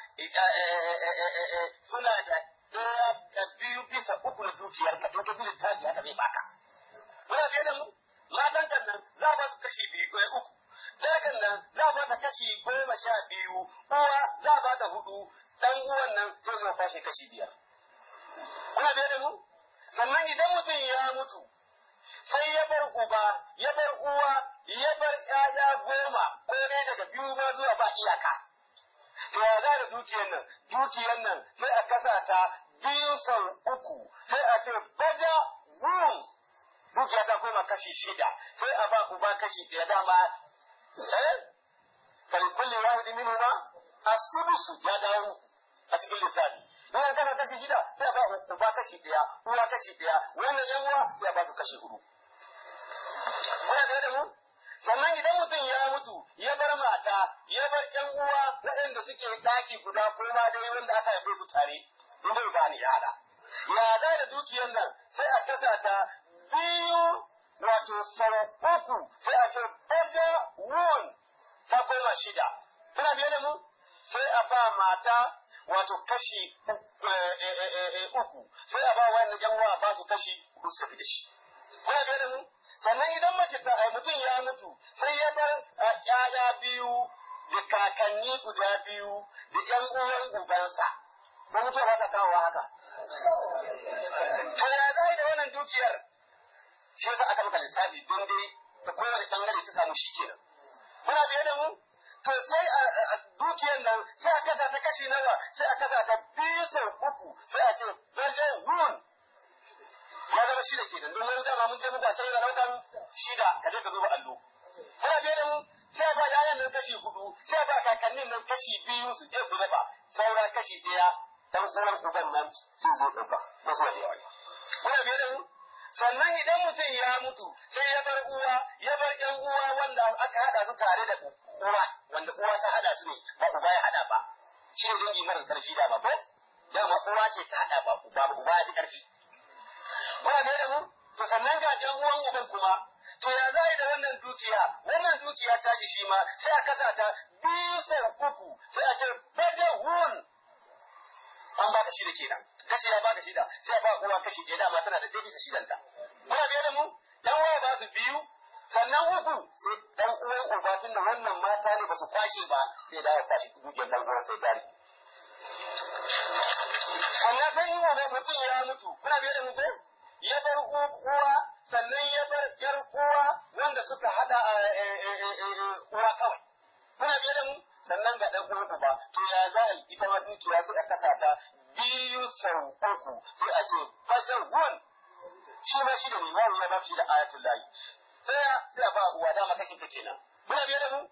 suna da ɗaya da biyu bisa uku na dukiyar ka to ka bi lissafi haka zai baka kuna biye da mu matan kan nan za a ba su kashi biyu ko uku dagan nan za a ba ta kashi goma sha biyu uwa za a ba ta hudu dan uwan nan sai zai kwashe kashi biyar kuna biye da mu sannan idan mutum ya mutu sai ya bar uba ya bar uwa ya bar ƴaƴa goma ko ne daga biyu ma zuwa ba iyaka to ya za da dukiyar nan dukiyar nan sai a kasa ta biyu sau uku sai a ce baja wum dukiya ta koma kashi shida sai a ba uba kashi ɗaya dama eh kali kulli wahidi minhu ma asubusu ya dawo a cikin lissafi in an kasa kashi shida sai a ba uba kashi ɗaya uwa kashi ɗaya wannan yan uwa sai a ba su kashi hudu kuna da da mu sannan idan mutum ya mutu ya bar mata ya bar ƴan uwa waɗanda suke ɗaki guda ko ma dai wanda aka haife su tare in bai bani ya hada ya da da dukiyar nan sai a kasa ta biyu wato sau uku sai a ce ɓaja won ta koma shida kuna biye da mu sai a ba mata wato kashi uku sai a ba wani ƴan uwa ba su kashi uku su fi da shi kuna biye da mu sannan idan mace ta mutum ya mutu sai ya bar ƴaƴa biyu da kakanni guda biyu da ƴan uwan ubansa ko mutuwa ba ta kawo haka to ya zai da wannan dukiyar shi yasa aka maka lissafi don dai ta kowane bangare ta samu shi kenan kuna biye da mu to sai a dukiyar nan sai a kasa ta kashi nawa sai a kasa ta biyu sau uku sai a ce wajen run ya zama shida kenan don wani dama mun ce muku a can yana daukan shida ka je ka zo ba allo kuna biye da mu sai ba yayan nan kashi hudu sai ba kakannin nan kashi biyu su je su raba saura kashi ɗaya dan uwan uban nan sun zo ɗauka ba su da yawa kuna biye da mu sannan idan mutum ya mutu sai ya bar uwa ya bar ƴan uwa wanda aka haɗa su tare da uwa wanda uwa ta haɗa su ne ba uba ya haɗa ba shi ne dangi mara ƙarfi da ba ko dama uwa ce ta haɗa ba uba ba uba ya fi ƙarfi kuna biye da mu to sannan ga ɗan uwan uban kuma to ya za da wannan dukiya wannan dukiya ta shi shi ma sai a kasa ta biyu sau uku sai a ce bada hun an ba ka shida kenan kashi ya ba ka shida sai a ba uwa kashi ɗaya dama tana da ɗaya bisa shidanta kuna biye da mu ɗan uwa ba su biyu sannan uku sai ɗan uwan uba tun da wannan mata ne ba su kwashe ba sai da ya kwashe dukiyar ɗan uwan sai dare sannan sai yi wa mutum ya mutu kuna biye da mutum ya bar uwa sannan ya bar yar uwa wanda suka hada uwa kawai kuna biye da mu sannan ga dan uwan uba to ya za a ita ma dukiya sai a kasa ta biyu sau uku sai a ce fajar gun shi ma shi da ne ya ba shi da ayatul lahi daya sai a ba uwa dama kashin ta kenan kuna biye da mu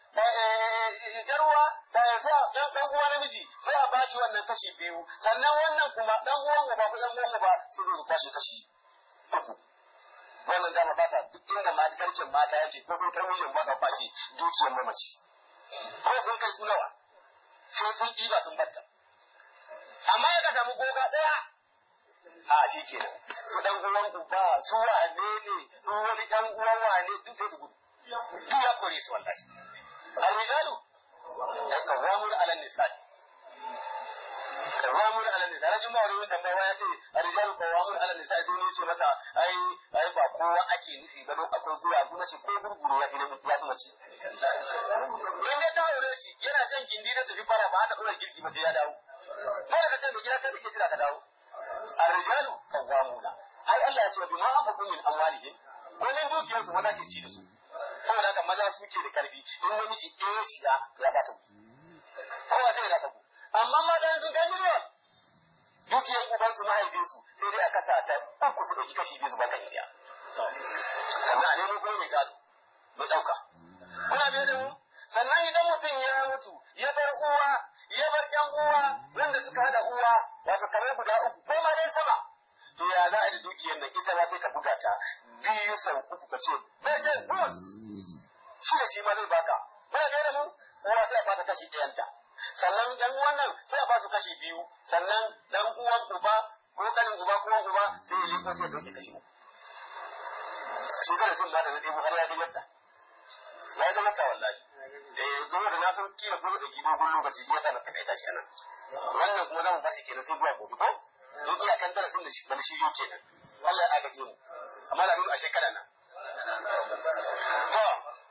jarwa sai dan dan uwa namiji sai a bashi wannan kashi biyu sannan wannan kuma dan uwan uba ko dan uwan uba sai zai kwashi kashi uku wannan dama ba sa duk inda ma garken mata yake ko sun kai miliyan ba sa kwashi dukiyar mamaci ko sun kai su nawa sai sun ɗiba sun batta amma ya ka samu goga ɗaya a shi kenan su dan uwan uba su wane ne su wani ɗan uwan wane duk sai su gudu duk ya kore su wallahi al-rijalu qawwamun 'ala an-nisaa qawwamun 'ala an-nisaa rajin ma wani tambaya ya ce al-rijalu qawwamun 'ala an-nisaa sai ne ce masa ai ai ba kowa ake nufi ba don akwai gura kuma ce ko gurguru ya fi ya fi mace in ya ta aure shi yana jan gindi da tafi fara ba ta dora girki ba sai ya dawo dole ka ce mai gida kai kake jira ka dawo ar-rijalu qawwamuna ai Allah ya ce bi ma anfaqu min amwalihim wannan dukiyar su maza ke ci da su saboda haka maza su ke da karfi in namiji ɗaya shi ya ya ba ta kowa zai rasa ku amma mata sun kai miliyan dukiyar uban su mahaifin su sai dai aka sa ta uku su ɗauki kashi biyu su baka iya sannan a nemo kuma mai gado mai ɗauka kuna biye da mu sannan idan mutum ya mutu ya bar uwa ya bar ƴan uwa wanda suka haɗa uwa wato kamar guda uku ko ma dai sama to ya za a yi da dukiyar nan ita ma sai ka buga ta biyu sau uku ka ce bai ce good shi da shi ma zai baka ba ne da mu uwa sai a bata kashi ɗayanta sannan ɗan uwan nan sai a ba su kashi biyu sannan ɗan uwan uba ko kanin uba ko uba sai ya liko sai ya dauke kashi uku shi kada sun ba da na ɗebo har ya ga yadda ya ga yadda wallahi eh kuma da na san kila ko da gido gun lokaci shi yasa na takaita shi anan wannan kuma za mu bashi kenan sai zuwa gobe ko don iyakan darasin da shi bana shi yau kenan Allah ya agaje mu amma da nuna a shekara nan to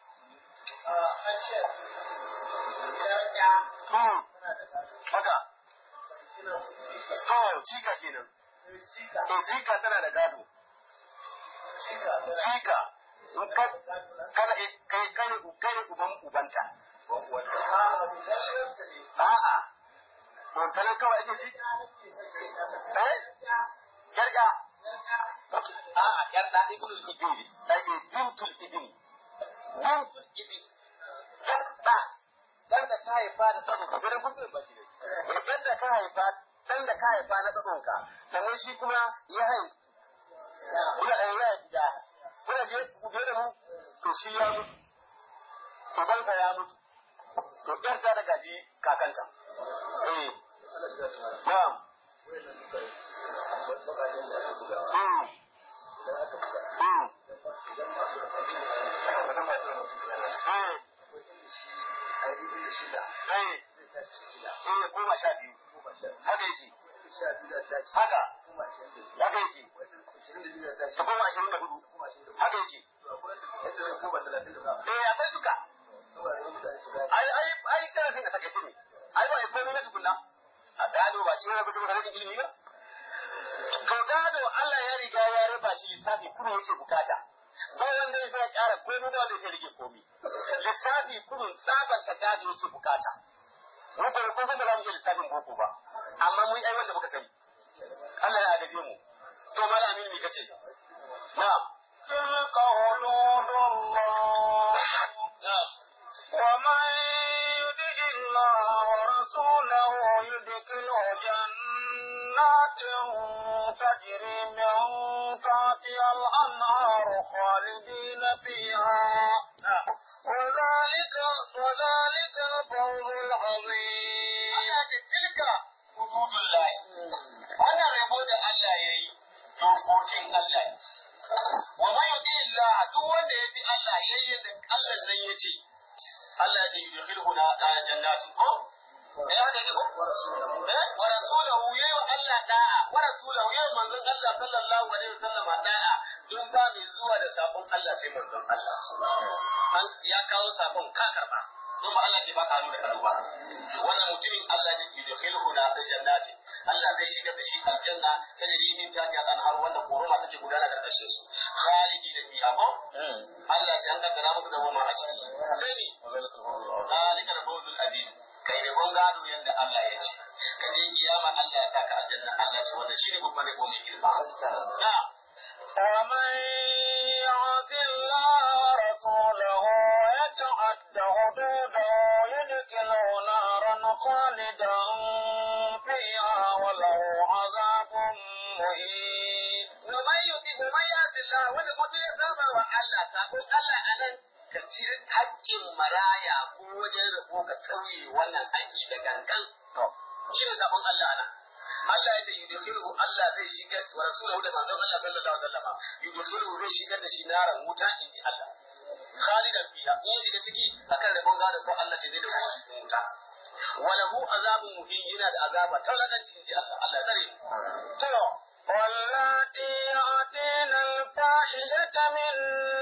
Hmm. Haka. To, cika kenan. Eh, cika tana da gado. Cika. In ka kana kai kai kai uban ubanta. A'a. To kana kawai ake ci? Eh? Yarda. A'a, yarda ibnul ibni. Ake bintul ibni. Bintul ibni. Yarda. dan da ka haifa da tsakon ka gudun kusur ba shi ne dan da ka haifa dan da ka haifa na tsakon ka sannan shi kuma ya hai kuna da ya haifi da kuna je ku biyo da mu to shi ya mutu uban ka ya mutu to ɗan ta da gaji kakanta eh na'am Mm. Mm. Mm. Eh, eh, goma sha biyu. Haka yake. Haka. Haka yake. Ta goma ashirin da hudu. Haka yake. Eh, akwai duka. Ai, ai, ai, karafin da takaice ne. Ai, ba komai na tukunna. A gado ba cikin rabu da rashin ilimi ba. To gado Allah ya riga ya raba shi lissafi kuma yake bukata. ba wanda zai ƙara komai ba wanda zai rage komai lissafi kurun sabanta gado yake bukata mu ba ko san da za mu iya lissafin boko ba amma mun ai wanda muka sani Allah ya agaje mu to malamin me kace na'am تلك حدود الله ومن يطع الله ورسوله يدخله جنات تجري من تحتها الأنهار خالدين فيها وذلك وذلك الفوز العظيم tilka hududullahi wannan rabo da Allah ya yi dokokin Allah ne wa man yuti Allah duk wanda ya bi Allah yayi da Allah nan ya ce Allah ya yudkhilhu na jannatin ko eh haka ne ko eh wa rasulahu yayi wa Allah da'a wa rasulahu yayi manzon Allah sallallahu alaihi wasallam da'a duk ba mai zuwa da sabon Allah sai manzon Allah an ya kawo sabon ka karba don ba Allah ke baka hannu da kanu ba wannan mutumin Allah ne bi yudkhilhu na jannatin Allah zai shigar da shi aljanna ta da yi min tafiya kan har wanda koroma take gudana karkashin su khalidi da fiha ko Allah sai an kaddara musu da goma a ciki sai ni zalika da fawzul azim kai ne gon gado yanda Allah ya ce ka je kiyama Allah ya saka aljanna Allah ce wannan shine babban rabo mai girma na'am ومن يعص الله ورسوله ويتعد حدوده يدخلوا نارا خالدا فيها وله عذاب مهين ومن يطع ومن يعص الله wanda kuma ya saba wa Allah sabon Allah anan ka ci haƙƙin maraya ko wajen rabo ka kauye wannan haƙƙi da gangan shi ne sabon Allah nan Allah ya ce yudkhiluhu Allah zai shigar wa rasuluhu da manzon Allah sallallahu alaihi wasallam yudkhiluhu zai shigar da shi naran wuta in ji Allah khalidan fiha in ya shiga ciki akan rabon gado ko Allah ce zai da shi cikin wuta walahu azabun muhin yana da azaba tauladanci in ji Allah Allah tsare mu to واللاتي يأتين الفاحشة من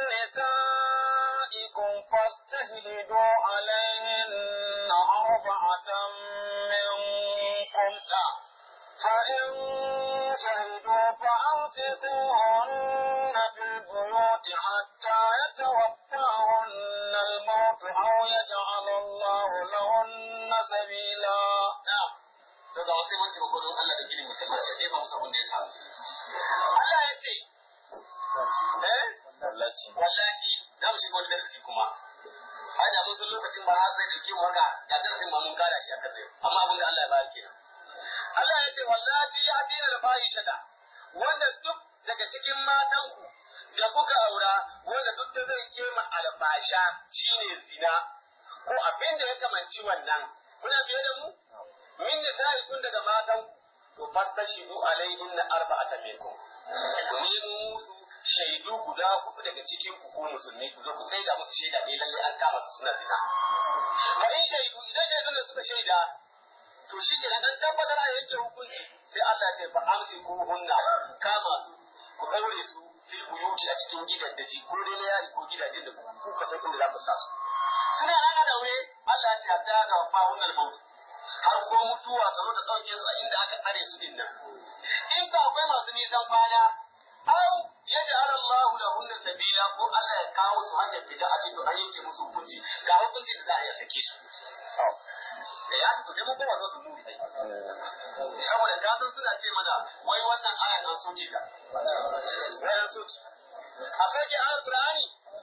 نسائكم فاستشهدوا عليهن أربعة منكم فإن شهدوا فأمسكوهن في البيوت حتى يتوفاهن الموت أو يجعل الله لهن سبيلا na'am to ga wasu mun taimako don Allah da gini musamman sai dai ba mu abin da ya samu Allah ya ce eh wallahi za mu shiga wani darasi kuma ai da mun san lokacin ba har zai dauke mu haka da darasin ma mun kara shi aka tsaye amma abin da Allah ya bayar kenan Allah ya ce wallahi ya dina da bayi shada wanda duk daga cikin matanku da kuka aura wanda duk da zai kema albasha shine zina ko abin da ya kamanci wannan kuna biye da mu min da sai kun daga matan to fattashidu alaihin na arba'ata minkum ku nemo musu shaidu guda hudu daga cikin ku ko musulmi ku zo ku sai da musu shaida ɗaya lalle an kama su suna zina ba in shaidu idan shaidun da suka shaida to shi ke nan tabbatar a yanke hukunci sai Allah ce fa amsi ku hunna kama su ku daure su fil buyuti a cikin gidan da ji ko dai na yari ko gidajen da ku ka san inda za ku sa su suna nan a daure Allah ya ce hatta ga fa hunnal maut har ko mutuwa ta zo ta ɗauke su a inda aka tsare su din nan. In ka akwai masu nisan kwana, au ya ji har Allah da hunna sabila ko Allah ya kawo su hanyar fita a cikin an yanke musu hukunci ga hukunci da za a iya sake su. Da ya ku mu kuma zo su muni ai. Saboda gasan suna ce mana wai wannan ayan an soke ta. Wai an soke. A soke ayan Qur'ani.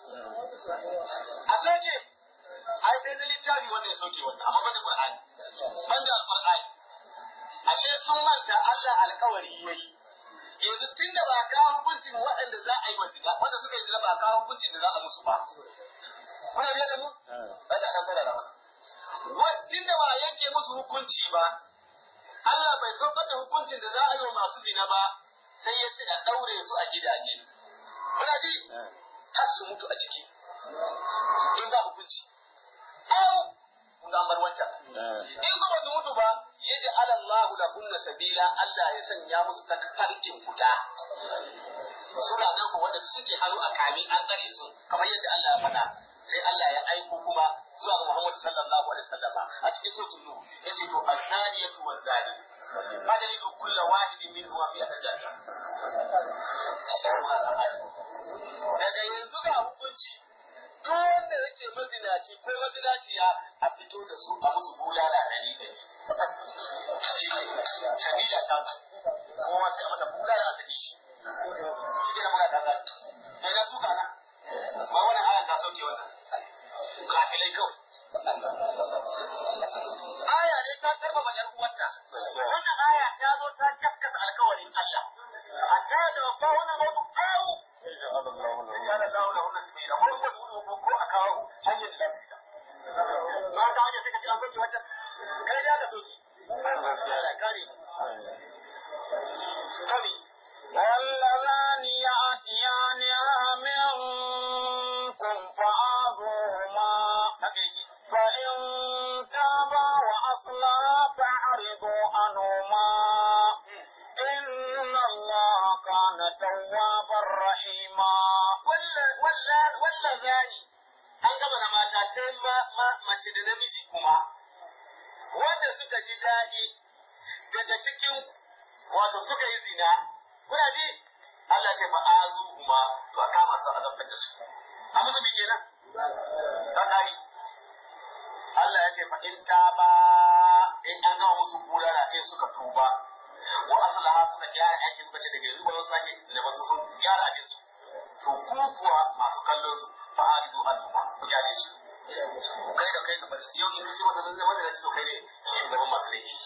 A soke. ai sai na littafi wanda ya soke wannan amma banda Qur'ani banda Al-Qur'ani ashe sun manta Allah alkawari yayi yanzu tunda ba ka hukuncin waɗanda za a yi wa zina wanda suka yi zina ba ka hukuncin da za a musu ba kuna biya da mu ba da dan fara ba tunda ba a yanke musu hukunci ba Allah bai saukar da hukuncin da za a yi wa masu zina ba sai ya ce a daure su a gidaje kuna ji har su mutu a ciki in ba hukunci au kun ga bar wancan in kuma su mutu ba yaji alallahu la kunna sabila Allah ya sanya musu ta farkin guda suna nan ko wanda suke hannu a kami an tsare su kamar yadda Allah ya faɗa sai Allah ya aiko kuma zuwa ga Muhammad sallallahu alaihi wasallama a cikin suratul nuh yace to azaniyatu wazani fadalilu kullu wahidin minhum fi atajaja daga yanzu ga hukunci duk wanda yake mazinaci ko mazinaciya a fito da su a musu bulala ɗari ɗari. Sabila ta kowa sai a masa bulala a saki shi. Shi ke da muka ta zai. Sai na suka na. Ba wannan ayan ta sauke wannan. Kafilai kawai. Aya ne ta karfafa ƴar uwarta. Wannan aya ta zo ta gaskata alkawarin Allah. A ta da ba wannan mutu kawo. Ya da kawo da wannan sabila. Wani wani ko a kawo hanyar da lafiya. Ba ta hanyar suka ci an soke wancan. Kai da ka soke. Kare. Kare. واللذان يأتيانها منكم فآذوهما فإن تابا وأصلحا فأعرضوا عنهما إن الله كان توابا رحيما wallazani an gama da mata sai mace da namiji kuma wanda suka ji daɗi daga cikin wato suka yi zina kuna ji Allah ce fa azu kuma to a kama su a zafar da su a musu bi kenan ta kari Allah ya ce fa in ta ba in an gama musu kurara in suka tuba wa aslaha suka gyara aikin suka ce daga yanzu ba zan sake da ba su gyara aikin su to ku kuwa masu kallon su fa haridu al'umma ku gyale su kai da kai ka bari su yau in kace masa zai wanda ya ce to kai ne shugaban masu laifi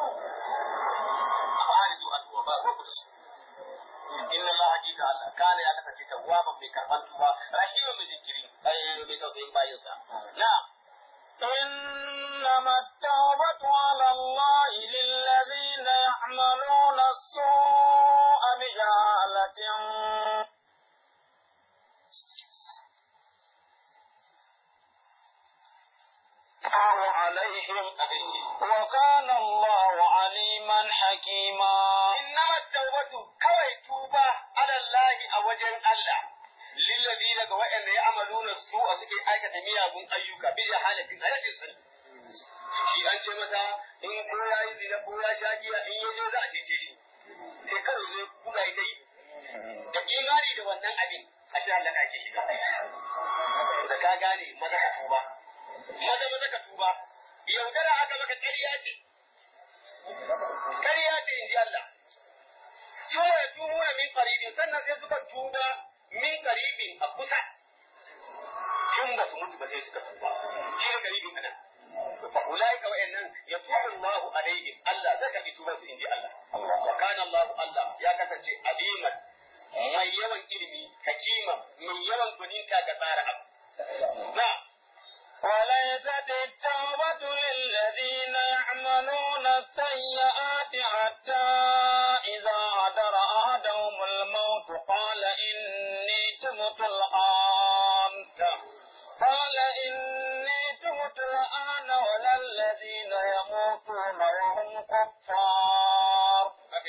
amma hali zuwa tuwa ba ko ku da su inna Allah hakika Allah kana ya kasance tawwaban mai karban tuba rahiman mai jinkiri ai mai tausayin bayinsa na'am إنما التوبة على الله للذين يعملون السوء بجهالة الله عليهم وكان الله عليما حكيما إنما التوبة كوي توبة على الله أوجن الله للذين وإن يعملون السوء سكي آية مياغون أيوكا بجهالة آية سنة shi an ce mata in ko ya yi zina ko ya sha giya in ya je za a cece shi sai kawai zai kula ita yi da imani da wannan abin a ce Allah ake shiga da ka gane maza ka tuba maza maza ka tuba yaudara aka maka ƙarya ce ƙarya ce in ji Allah sun ya tubu na min qaribin sannan sai suka tuba min qaribin a kusa in ba su mutu ba sai suka tuba shi ne qaribin anan fa ulaika wa innan yatubu Allahu alaihim Allah zaka bi tuban su in ji Allah wa kana Allah Allah ya kasance aliman mai yawan ilimi hakima mai yawan gwaninta ga tsara abu na'am وليست التوبة للذين يعملون السيئات حتى إذا حضر أحدهم الموت قال إني تبت الآن قال إني تبت الآن ولا الذين يموتون وهم كفار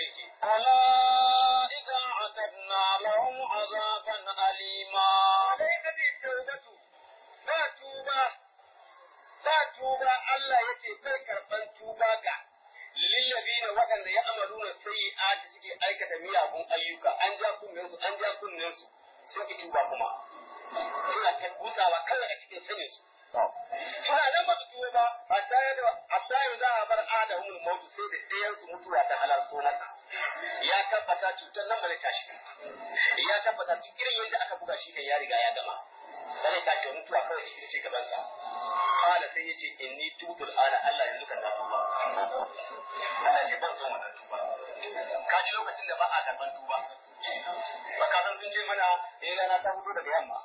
أولئك أعتدنا لهم عذابا أليما وليست التوبة ba tuba ba tuba Allah ya ce bai karɓan tuba ga lillabina waɗanda ya amaru na sai a suke aikata miyagun ayyuka an ja kunnen su an ja kunnen su sun ki tuba kuma suna ta gutsawa kawai a cikin sanin su suna nan ba su tuba ba hatta yadda hatta yanzu za a bar adamul mautu sai da ɗayan su mutuwa ta halarto masa ya tabbata cutar nan ba zai tashi ya tabbata duk irin yadda aka buga shi kan ya riga ya gama sai ta ce mutuwa kawai shi ce gaban sa kala sai yace inni tubul ana Allah yanzu kan na tuba Allah ce ban so wannan tuba ka ji lokacin da ba a karban tuba ba ka san sun ce mana eh rana ta fito daga yamma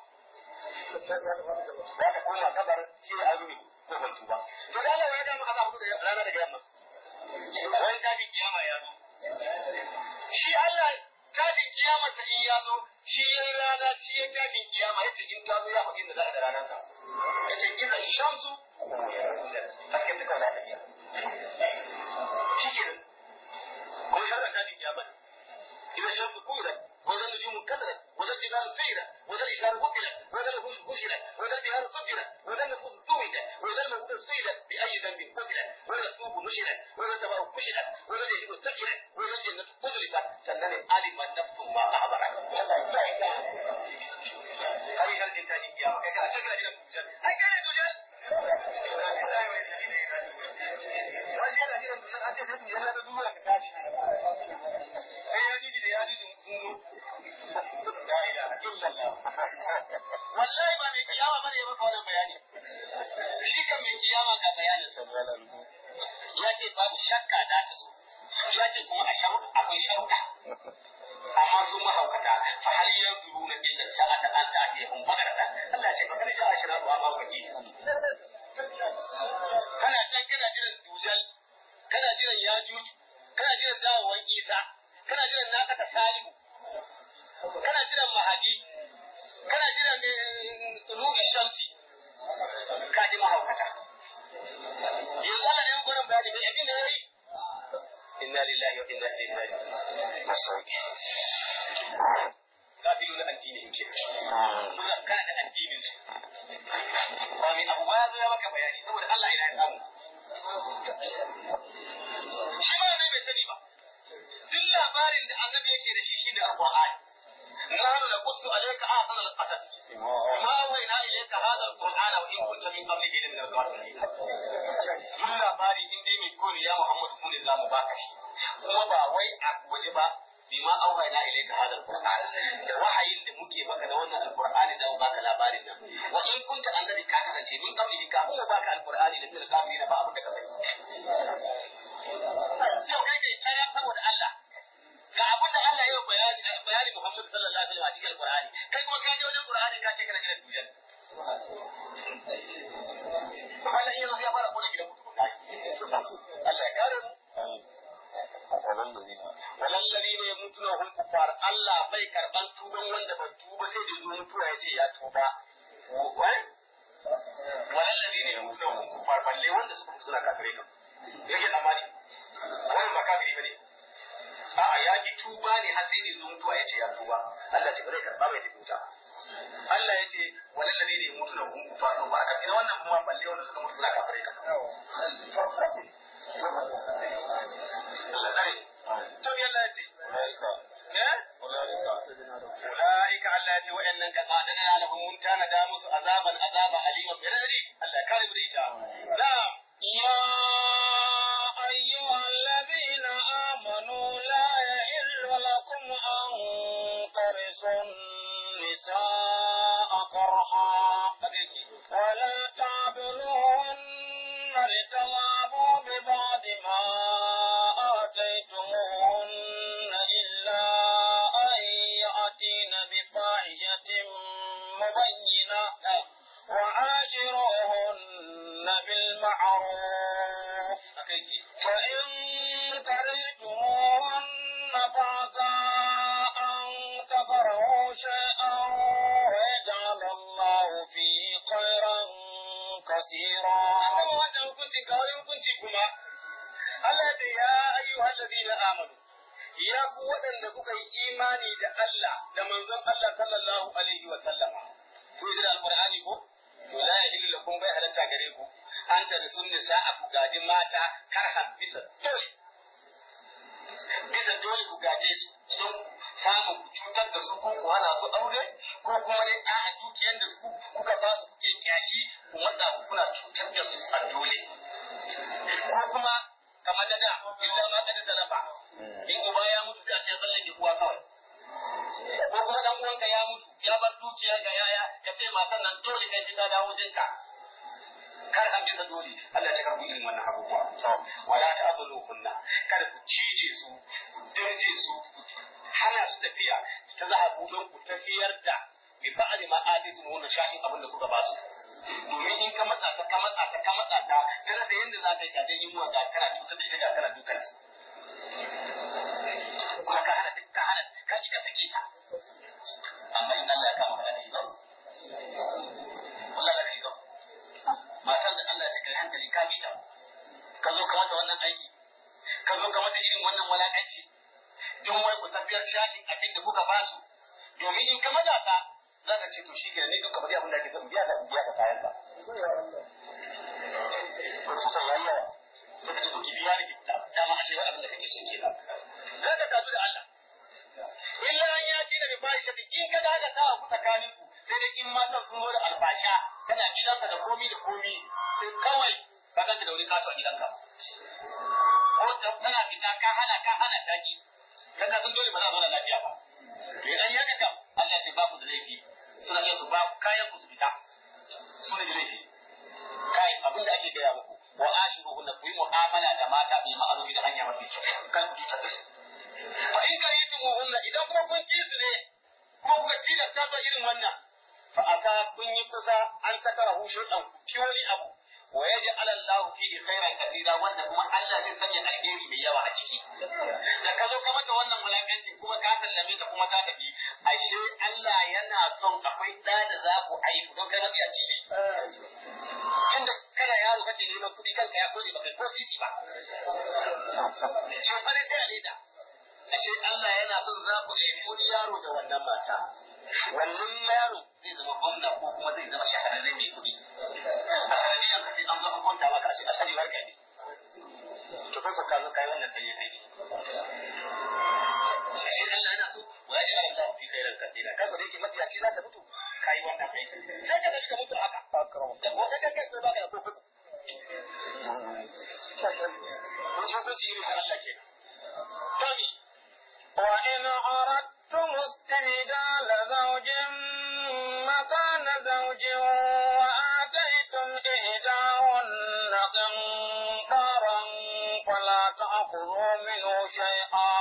za ka koma kabar shi a rumi ko ban tuba to da Allah ya ga maka za fito da rana daga yamma wani kafin kiyama ya zo shi Allah kafin kiyama ta in ya zo shi ya yi rana shi ya kafin kiyama yace in ta zo ya faɗi da za a da ranar sa yace kina shamsu haske ta kawai da tafiya shi ke ko ya ga kafin kiyama إذا الشمس كورت وإذا النجوم كدرت وإذا الجبال سيرت وإذا الإشار بطلت وإذا الوحوش حشرت وإذا البحار سجرت وإذا النفوس سويت وإذا الموءودة سئلت بأي ذنب قتلت وإذا السوق نشرت وإذا السماء كشطت وإذا الجحيم سئلت وإذا الجنة أزلفت سنن علم نفس ما أحضرت هذه هل الإنسان القيامة كان شكرا إلى الدجال هل كان الدجال wajen da hirar dusar an ce sai dusar da duniya ka tashi sai ya jiji da ya jiji sun zo la ilaha illallah wallahi ba mai kiyama bane ya maka wannan bayani shi kan mai kiyama ga bayanin sa ya ce babu shakka za ta zo ya ce kuma a sharu akwai sharuɗa amma su mahaukata fa hal yanzuruna illa sa'ata an ta'tihum bagrata Allah ya ce fa kana ja ashra wa ma waji kana can kana jiran dujal kana jiran yajuj kana jiran dawowan isa kana jiran nakata salihu kana jiran mahadi kana jiran tulubi shamsi ka ji mahaukata yanzu Allah ne gurin bayani da yakin da yayi inna lillahi wa inna ilaihi raji'un masauki kafiru na addini yake suna kada addinin su ba mai abu ba ya zo ya maka bayani saboda Allah yana samu shi ma ne bai sani ba duk labarin da annabi yake da shi shine alqur'ani نحن نقص عليك أحسن القصص ما وينا إليك هذا القرآن وإن كنت من قبله من الغافلين duk labari in dai mai kore ya Muhammadu kun za mu baka shi kuma ba wai a waje ba bima auhayna ilayka hadha alquran da wahayin da muke maka da wannan alqur'ani da baka labarin nan wa in kunta annabi ka kasance min qabli ka kuma baka alqur'ani da fil kafirin ba abin da ka sani yau kai ne kaya saboda Allah ga abin da Allah ya bayani bayani Muhammad sallallahu alaihi wasallam a cikin alqur'ani kai kuma ka je wajen qur'ani ka ce kana gidan duniya wannan yanzu ya fara kona gidan mutum Allah ya kare mu walallari ne mutuna hun kufar Allah bai karban tuban wanda ba tuba sai da zo mutuwa ya ce ya tuba walallari ne mutuna hun kufar balle wanda suka mutu suna kafirai kan yake tsammani wani ba kafiri bane a'a ya ki tuba ne har sai da zo mutuwa ya ce ya tuba Allah ce ba zai karba mai tafi Allah ya ce walallari ne mutuna hun kufar ba aka ina wannan kuma balle wanda suka mutu suna kafirai kan Allah tsare to me Allah ya ce أولئك على وإن أعدنا لهم كان دامس عذابا عذابا أليما بلدي الله كان بريتا نعم يا أيها الذين آمنوا لا يحل لكم أن ترثوا النساء كرها ولا تعبدوهن لتوابوا ببعض ما آتيتموهن إلا أن يأتين بفاحشة مبينة وعاشروهن بالمعروف فإن كرهتموهن فعسى أن تكرهوا شيئا ويجعل الله فيه خيرا كثيرا Allah da ya ayyuhal ladina amanu ya ku waɗanda kuka yi imani da Allah da manzon Allah sallallahu alaihi wa sallama ku yi da alqur'ani ko to la yahillu lakum bai halatta gare ku an ta da sunni sa'a ku gaji mata karhan bisa dole bisa dole ku gaje su don samun cutar da su ko ku hana su aure ko kuma dai a dukiyar da ku kuka ba su kuke kyashi ku matsa ku kuna cutar da su a dole ko kuma kamar da da illa ma kada talafa in uba ya mutu sai a ce zallan ki uwa kawai ko kuma dan uwanka ya mutu ya bar dukiya ga yaya ya ce matan nan dole kai ta dawo jinka kar an bisa dole Allah ya karbu irin wannan abubuwa wala ta'budu kunna kada ku cije su dirje su hana su tafiya ta za a don ku tafiyar da bi ba'ali ma adidu wannan shahin abin da kuka ba su domin in ka matsa ta ka matsa ta ka matsa ta kana da yanda za ka yi kadan yin ga kana cutar da ita ga kana dukan kuma ka hana ka hana ka ji ka sake ta amma in Allah ya kama ka da ita wallahi da ita matan da Allah ya kai hankali ka bi ta ka zo ka mata wannan aiki ka zo ka mata irin wannan walakanci duk wai ku tafiyar shashin abin da kuka ba su domin in ka maza ta za ka ce to shi ke ne duka bari abin da ake son biya ka biya ka kayan ka. Ko su san yayi yawa. Sai ka ce to ki biya ni ki dama a ce abin da kake son kenan. Za ka tazu da Allah. Illa an ya ci da bi bayi shafi in ka ga haka ta ku tsakanin ku sai dai in matan sun zo da albasha kana gidanka da komi da komi sai kawai ka ganta da wani kato a gidanka. Ko tana fita ka hana ka hana ta ki. Kaga sun dole ba za a zauna lafiya ba. Idan ya kaka Allah ce ba ku da laifi suna iya su ba kayan ku su fita su ne da laifi kai abin da ake gaya muku wa ashiru hunna ku yi mu'amala da mata bil ma'ruf da hanya mafi kyau kan ku ta da fa in karitum hunna idan kuma kun ki su ne ko kuka tilasta ta irin wannan fa aka kun yi kusa an takara hu shay'an ki wani abu wa yaj'al Allah fihi khairan katira wanda kuma Allah zai sanya alheri mai yawa a ciki da ka zo ka mata wannan wulakanci kuma ka sallame ta kuma ta tafi ashe Allah yana son akwai da da za ku haihu don kai mabiya ci ne tunda kana yaro kake neman kuɗi kanka ya kore baka ko sisi ba ce fare sai a leda ashe Allah yana son za ku haifi wani yaro da wannan mata wannan yaro zai zama gwamna ko kuma zai zama shahararren mai kuɗi a sanadiyar ka sai an zo an kwanta maka a ce asali warka ne to kai ko ka zo kai wannan dai ne shi Allah yana so wa ya jira Allah fi khairal katira kaga da yake mafiyaci za ka mutu kai wannan kai sai ka ka mutu haka da ko da kai ko baka da ko ko mun ji ko ci irin Allah ke Tani وإن أردتم استبدال زوج مكان زوج وآتيتم إحداهن قنطارا فلا تأخذوا منه شيئا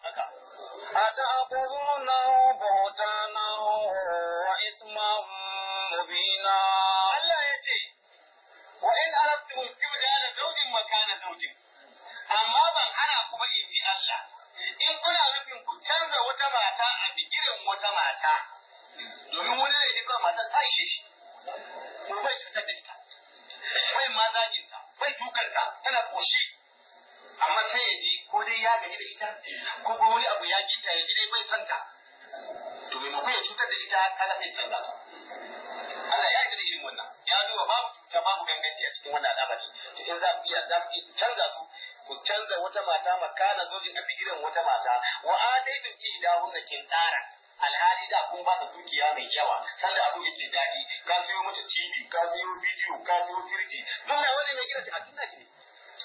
أتأخذونه بهتانا وإثما مبينا Allah ya ce, wa in arabtum istibdala zawjin makana zawjin amma ban hana ku ba in ji Allah in kuna nufin ku canza wata mata a bigiren wata mata domin wani zai ji kawai matar ta ishe shi ko bai cutar da ita bai ma zaginta bai dukanta tana koshi amma sai ya ji ko dai ya gaji da ita ko ko wani abu ya kita ya ji dai bai santa to maimakon ya cutar da ita kaga sai canza ta Allah ya yi da irin wannan ya duba babu cuta babu ganganci a cikin wannan al'amari to in za ku iya za ku iya canza su ku canza wata mata makana zojin a bigiran wata mata wa ataitum ihdahunna kintara alhali da kun ba da dukiya mai yawa sanda abu yake daɗi ka sayo mata TV ka sayo bidiyo ka sayo firji duk na wani mai gidan a tun da ne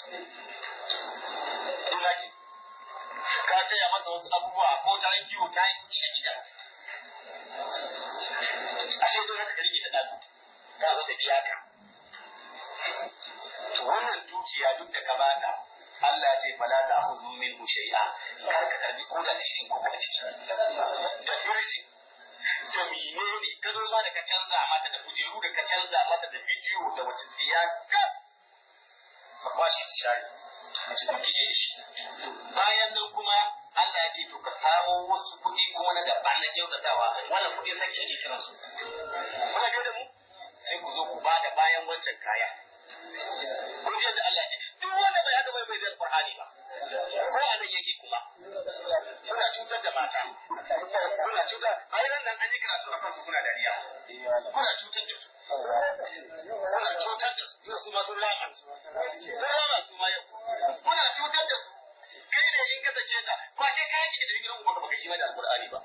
tun da ka saya mata wasu abubuwa ko ta yi kiwo ta yi kuɗi a gida ashe dole ka rike da ɗan ka zo ta biya ka to wannan dukiya duk da ka bata Allah ce fala ta huzu min shay'a kar ka karbi ko da sisin ko ka ciki da firji da menene ka zo ma da ka canza mata da kujeru da ka canza mata da bidiyo da wata tsiya ka ka kwashi ta shari mace ta kije shi bayan nan kuma Allah ya ce to ka samo wasu kuɗi kuma na gaba na kyautatawa wannan kuɗi sake ake kiran su kuna ga da mu sai ku zo ku ba da bayan wancan kaya kun ji da Allah ya ce duk wanda bai haka bai bai da Qur'ani ba ko a nan yake kuma kuna cutar da mata kuna cutar ai nan nan an yi karatu akan su kuna dariya kuna cutar da su kuna cutar da su yau su ma sun lama sun lama su ma yau kuna cutar da su kai ne in ka sake ta ba sai ka yake da gidan ubanka baka yi da alqur'ani ba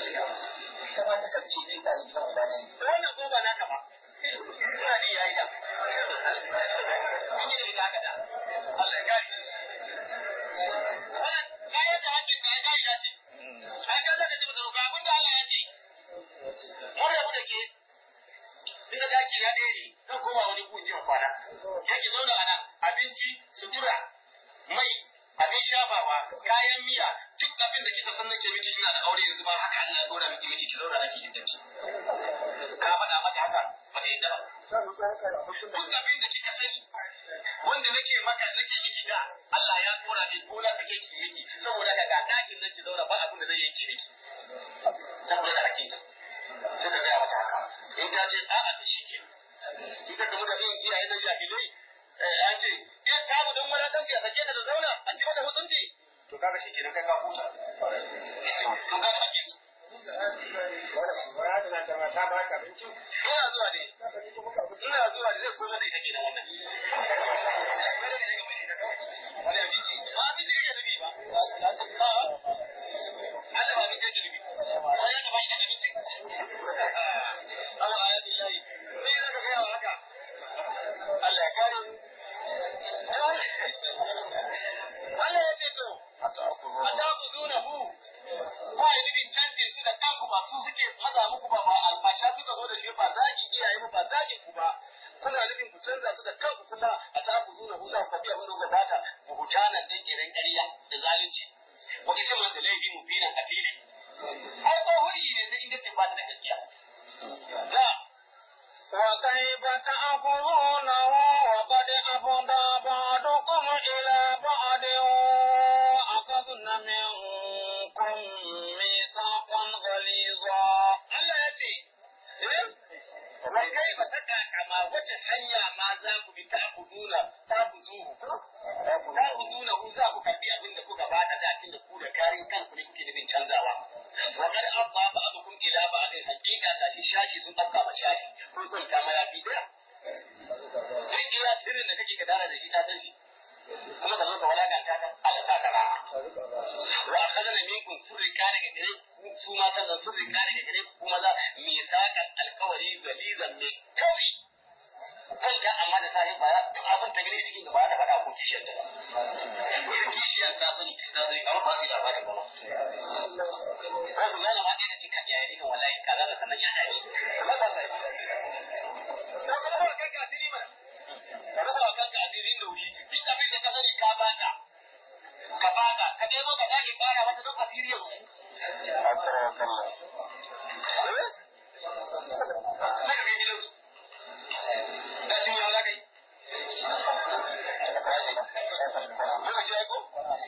wannan ko ba naka ba ina ji yayi da kun yi da haka da Allah ya kare wannan kayan da hakkin ka ya da ce ai kaza da mutum ga abin da Allah ya ce mun rabu da ke Inda da ki ya ɗaya ne, zan koma wani kujin kwana. Yaki zauna a nan, abinci, sutura, mai, abin shafawa, kayan miya, duk abin da kika san nake miki ina da aure yanzu ma haka Allah ya dora miki miki ki zauna ake yin dace. Ka faɗa mata haka ba ta yadda ba. Duk abin da kika sani wanda nake maka nake miki da Allah ya dora ni ko na kake ki miki saboda ka ga dakin nan ki zauna ba abin da zai yanke miki. Saboda hakkin ta. Sai ka gaya mata haka. In ta ce a'a da shi ke. In ka gamu da yin iyaye na jahilai an ce in ta mu don wadatanci a sake ta da zauna an ci mata hutunci to kaga shi kenan kai ka huta to kaga hakkin su ina zuwa ne ina zuwa ne zai koma da ita kenan wannan wani abinci ba abinci ya nufi ba Allah ba abinci ya nufi wani ya gaba shi da abinci Allah ya billahi sai zaka ga yawa haka Allah ya kare Allah ya ce to, a ta ku nuna hu, ba yi nufin canjin su da kanku ba su suke maza muku ba ba alfasha suka zo da shi ba zagin iyaye ba zagin ku ba. Kuna nufin ku canza su da kanku kuma a ta ku nuna hu za ku tafiya wani gabata ku hutanan dan kiran ƙarya da zalunci. Wa ita man da laifi mu binan a fili. Ai ko huri ne sai inda ce ba da gaskiya. Da وكيف تأخذونه وقد أفضى بعضكم إلى بعض وأخذن منكم ميثاقا غليظا Allah ya ce, Wai kai ba ta kama wata hanya ma za ku bi ta ku nuna ta ku zuhu. Ta ku nuna ku za ku karbi abin da kuka ba da dakin da ku da karin kanku ne kuke nufin canzawa. Wa kar abba ba abu kun ila ba abin hakika da shi shashi sun ɗauka ma shashi. Kun kwanta ma ya fi daya. Duk iya sirrin da kake gadara da shi ta san shi. Kuma ka zo ka walakanta ta Allah ta kara. Wa akadana minkum surrika daga gare su ma sannan surrika daga gare ku kuma za mi sakan alkawari galizan mai kauri. Kan ga amma da sahi baya duk abin ta gare cikin da ba da faɗa ko kishiyar da. Wani kishiya yan ta sani ta zai kama ba su labarin ba ko su gane ma ɗaya da cin kaɗiya ya nuna wallahi kaza da sannan ya dace ba ba sa ko ka rufa kanka asiri mana ka rufa kanka asiri da wuri duk abin da ka sani ka bata ka bata ka nemo ka sake fara wata don asiri ya rufu sai ka kai gidansu da shi ya za ka yi lokaci ya ko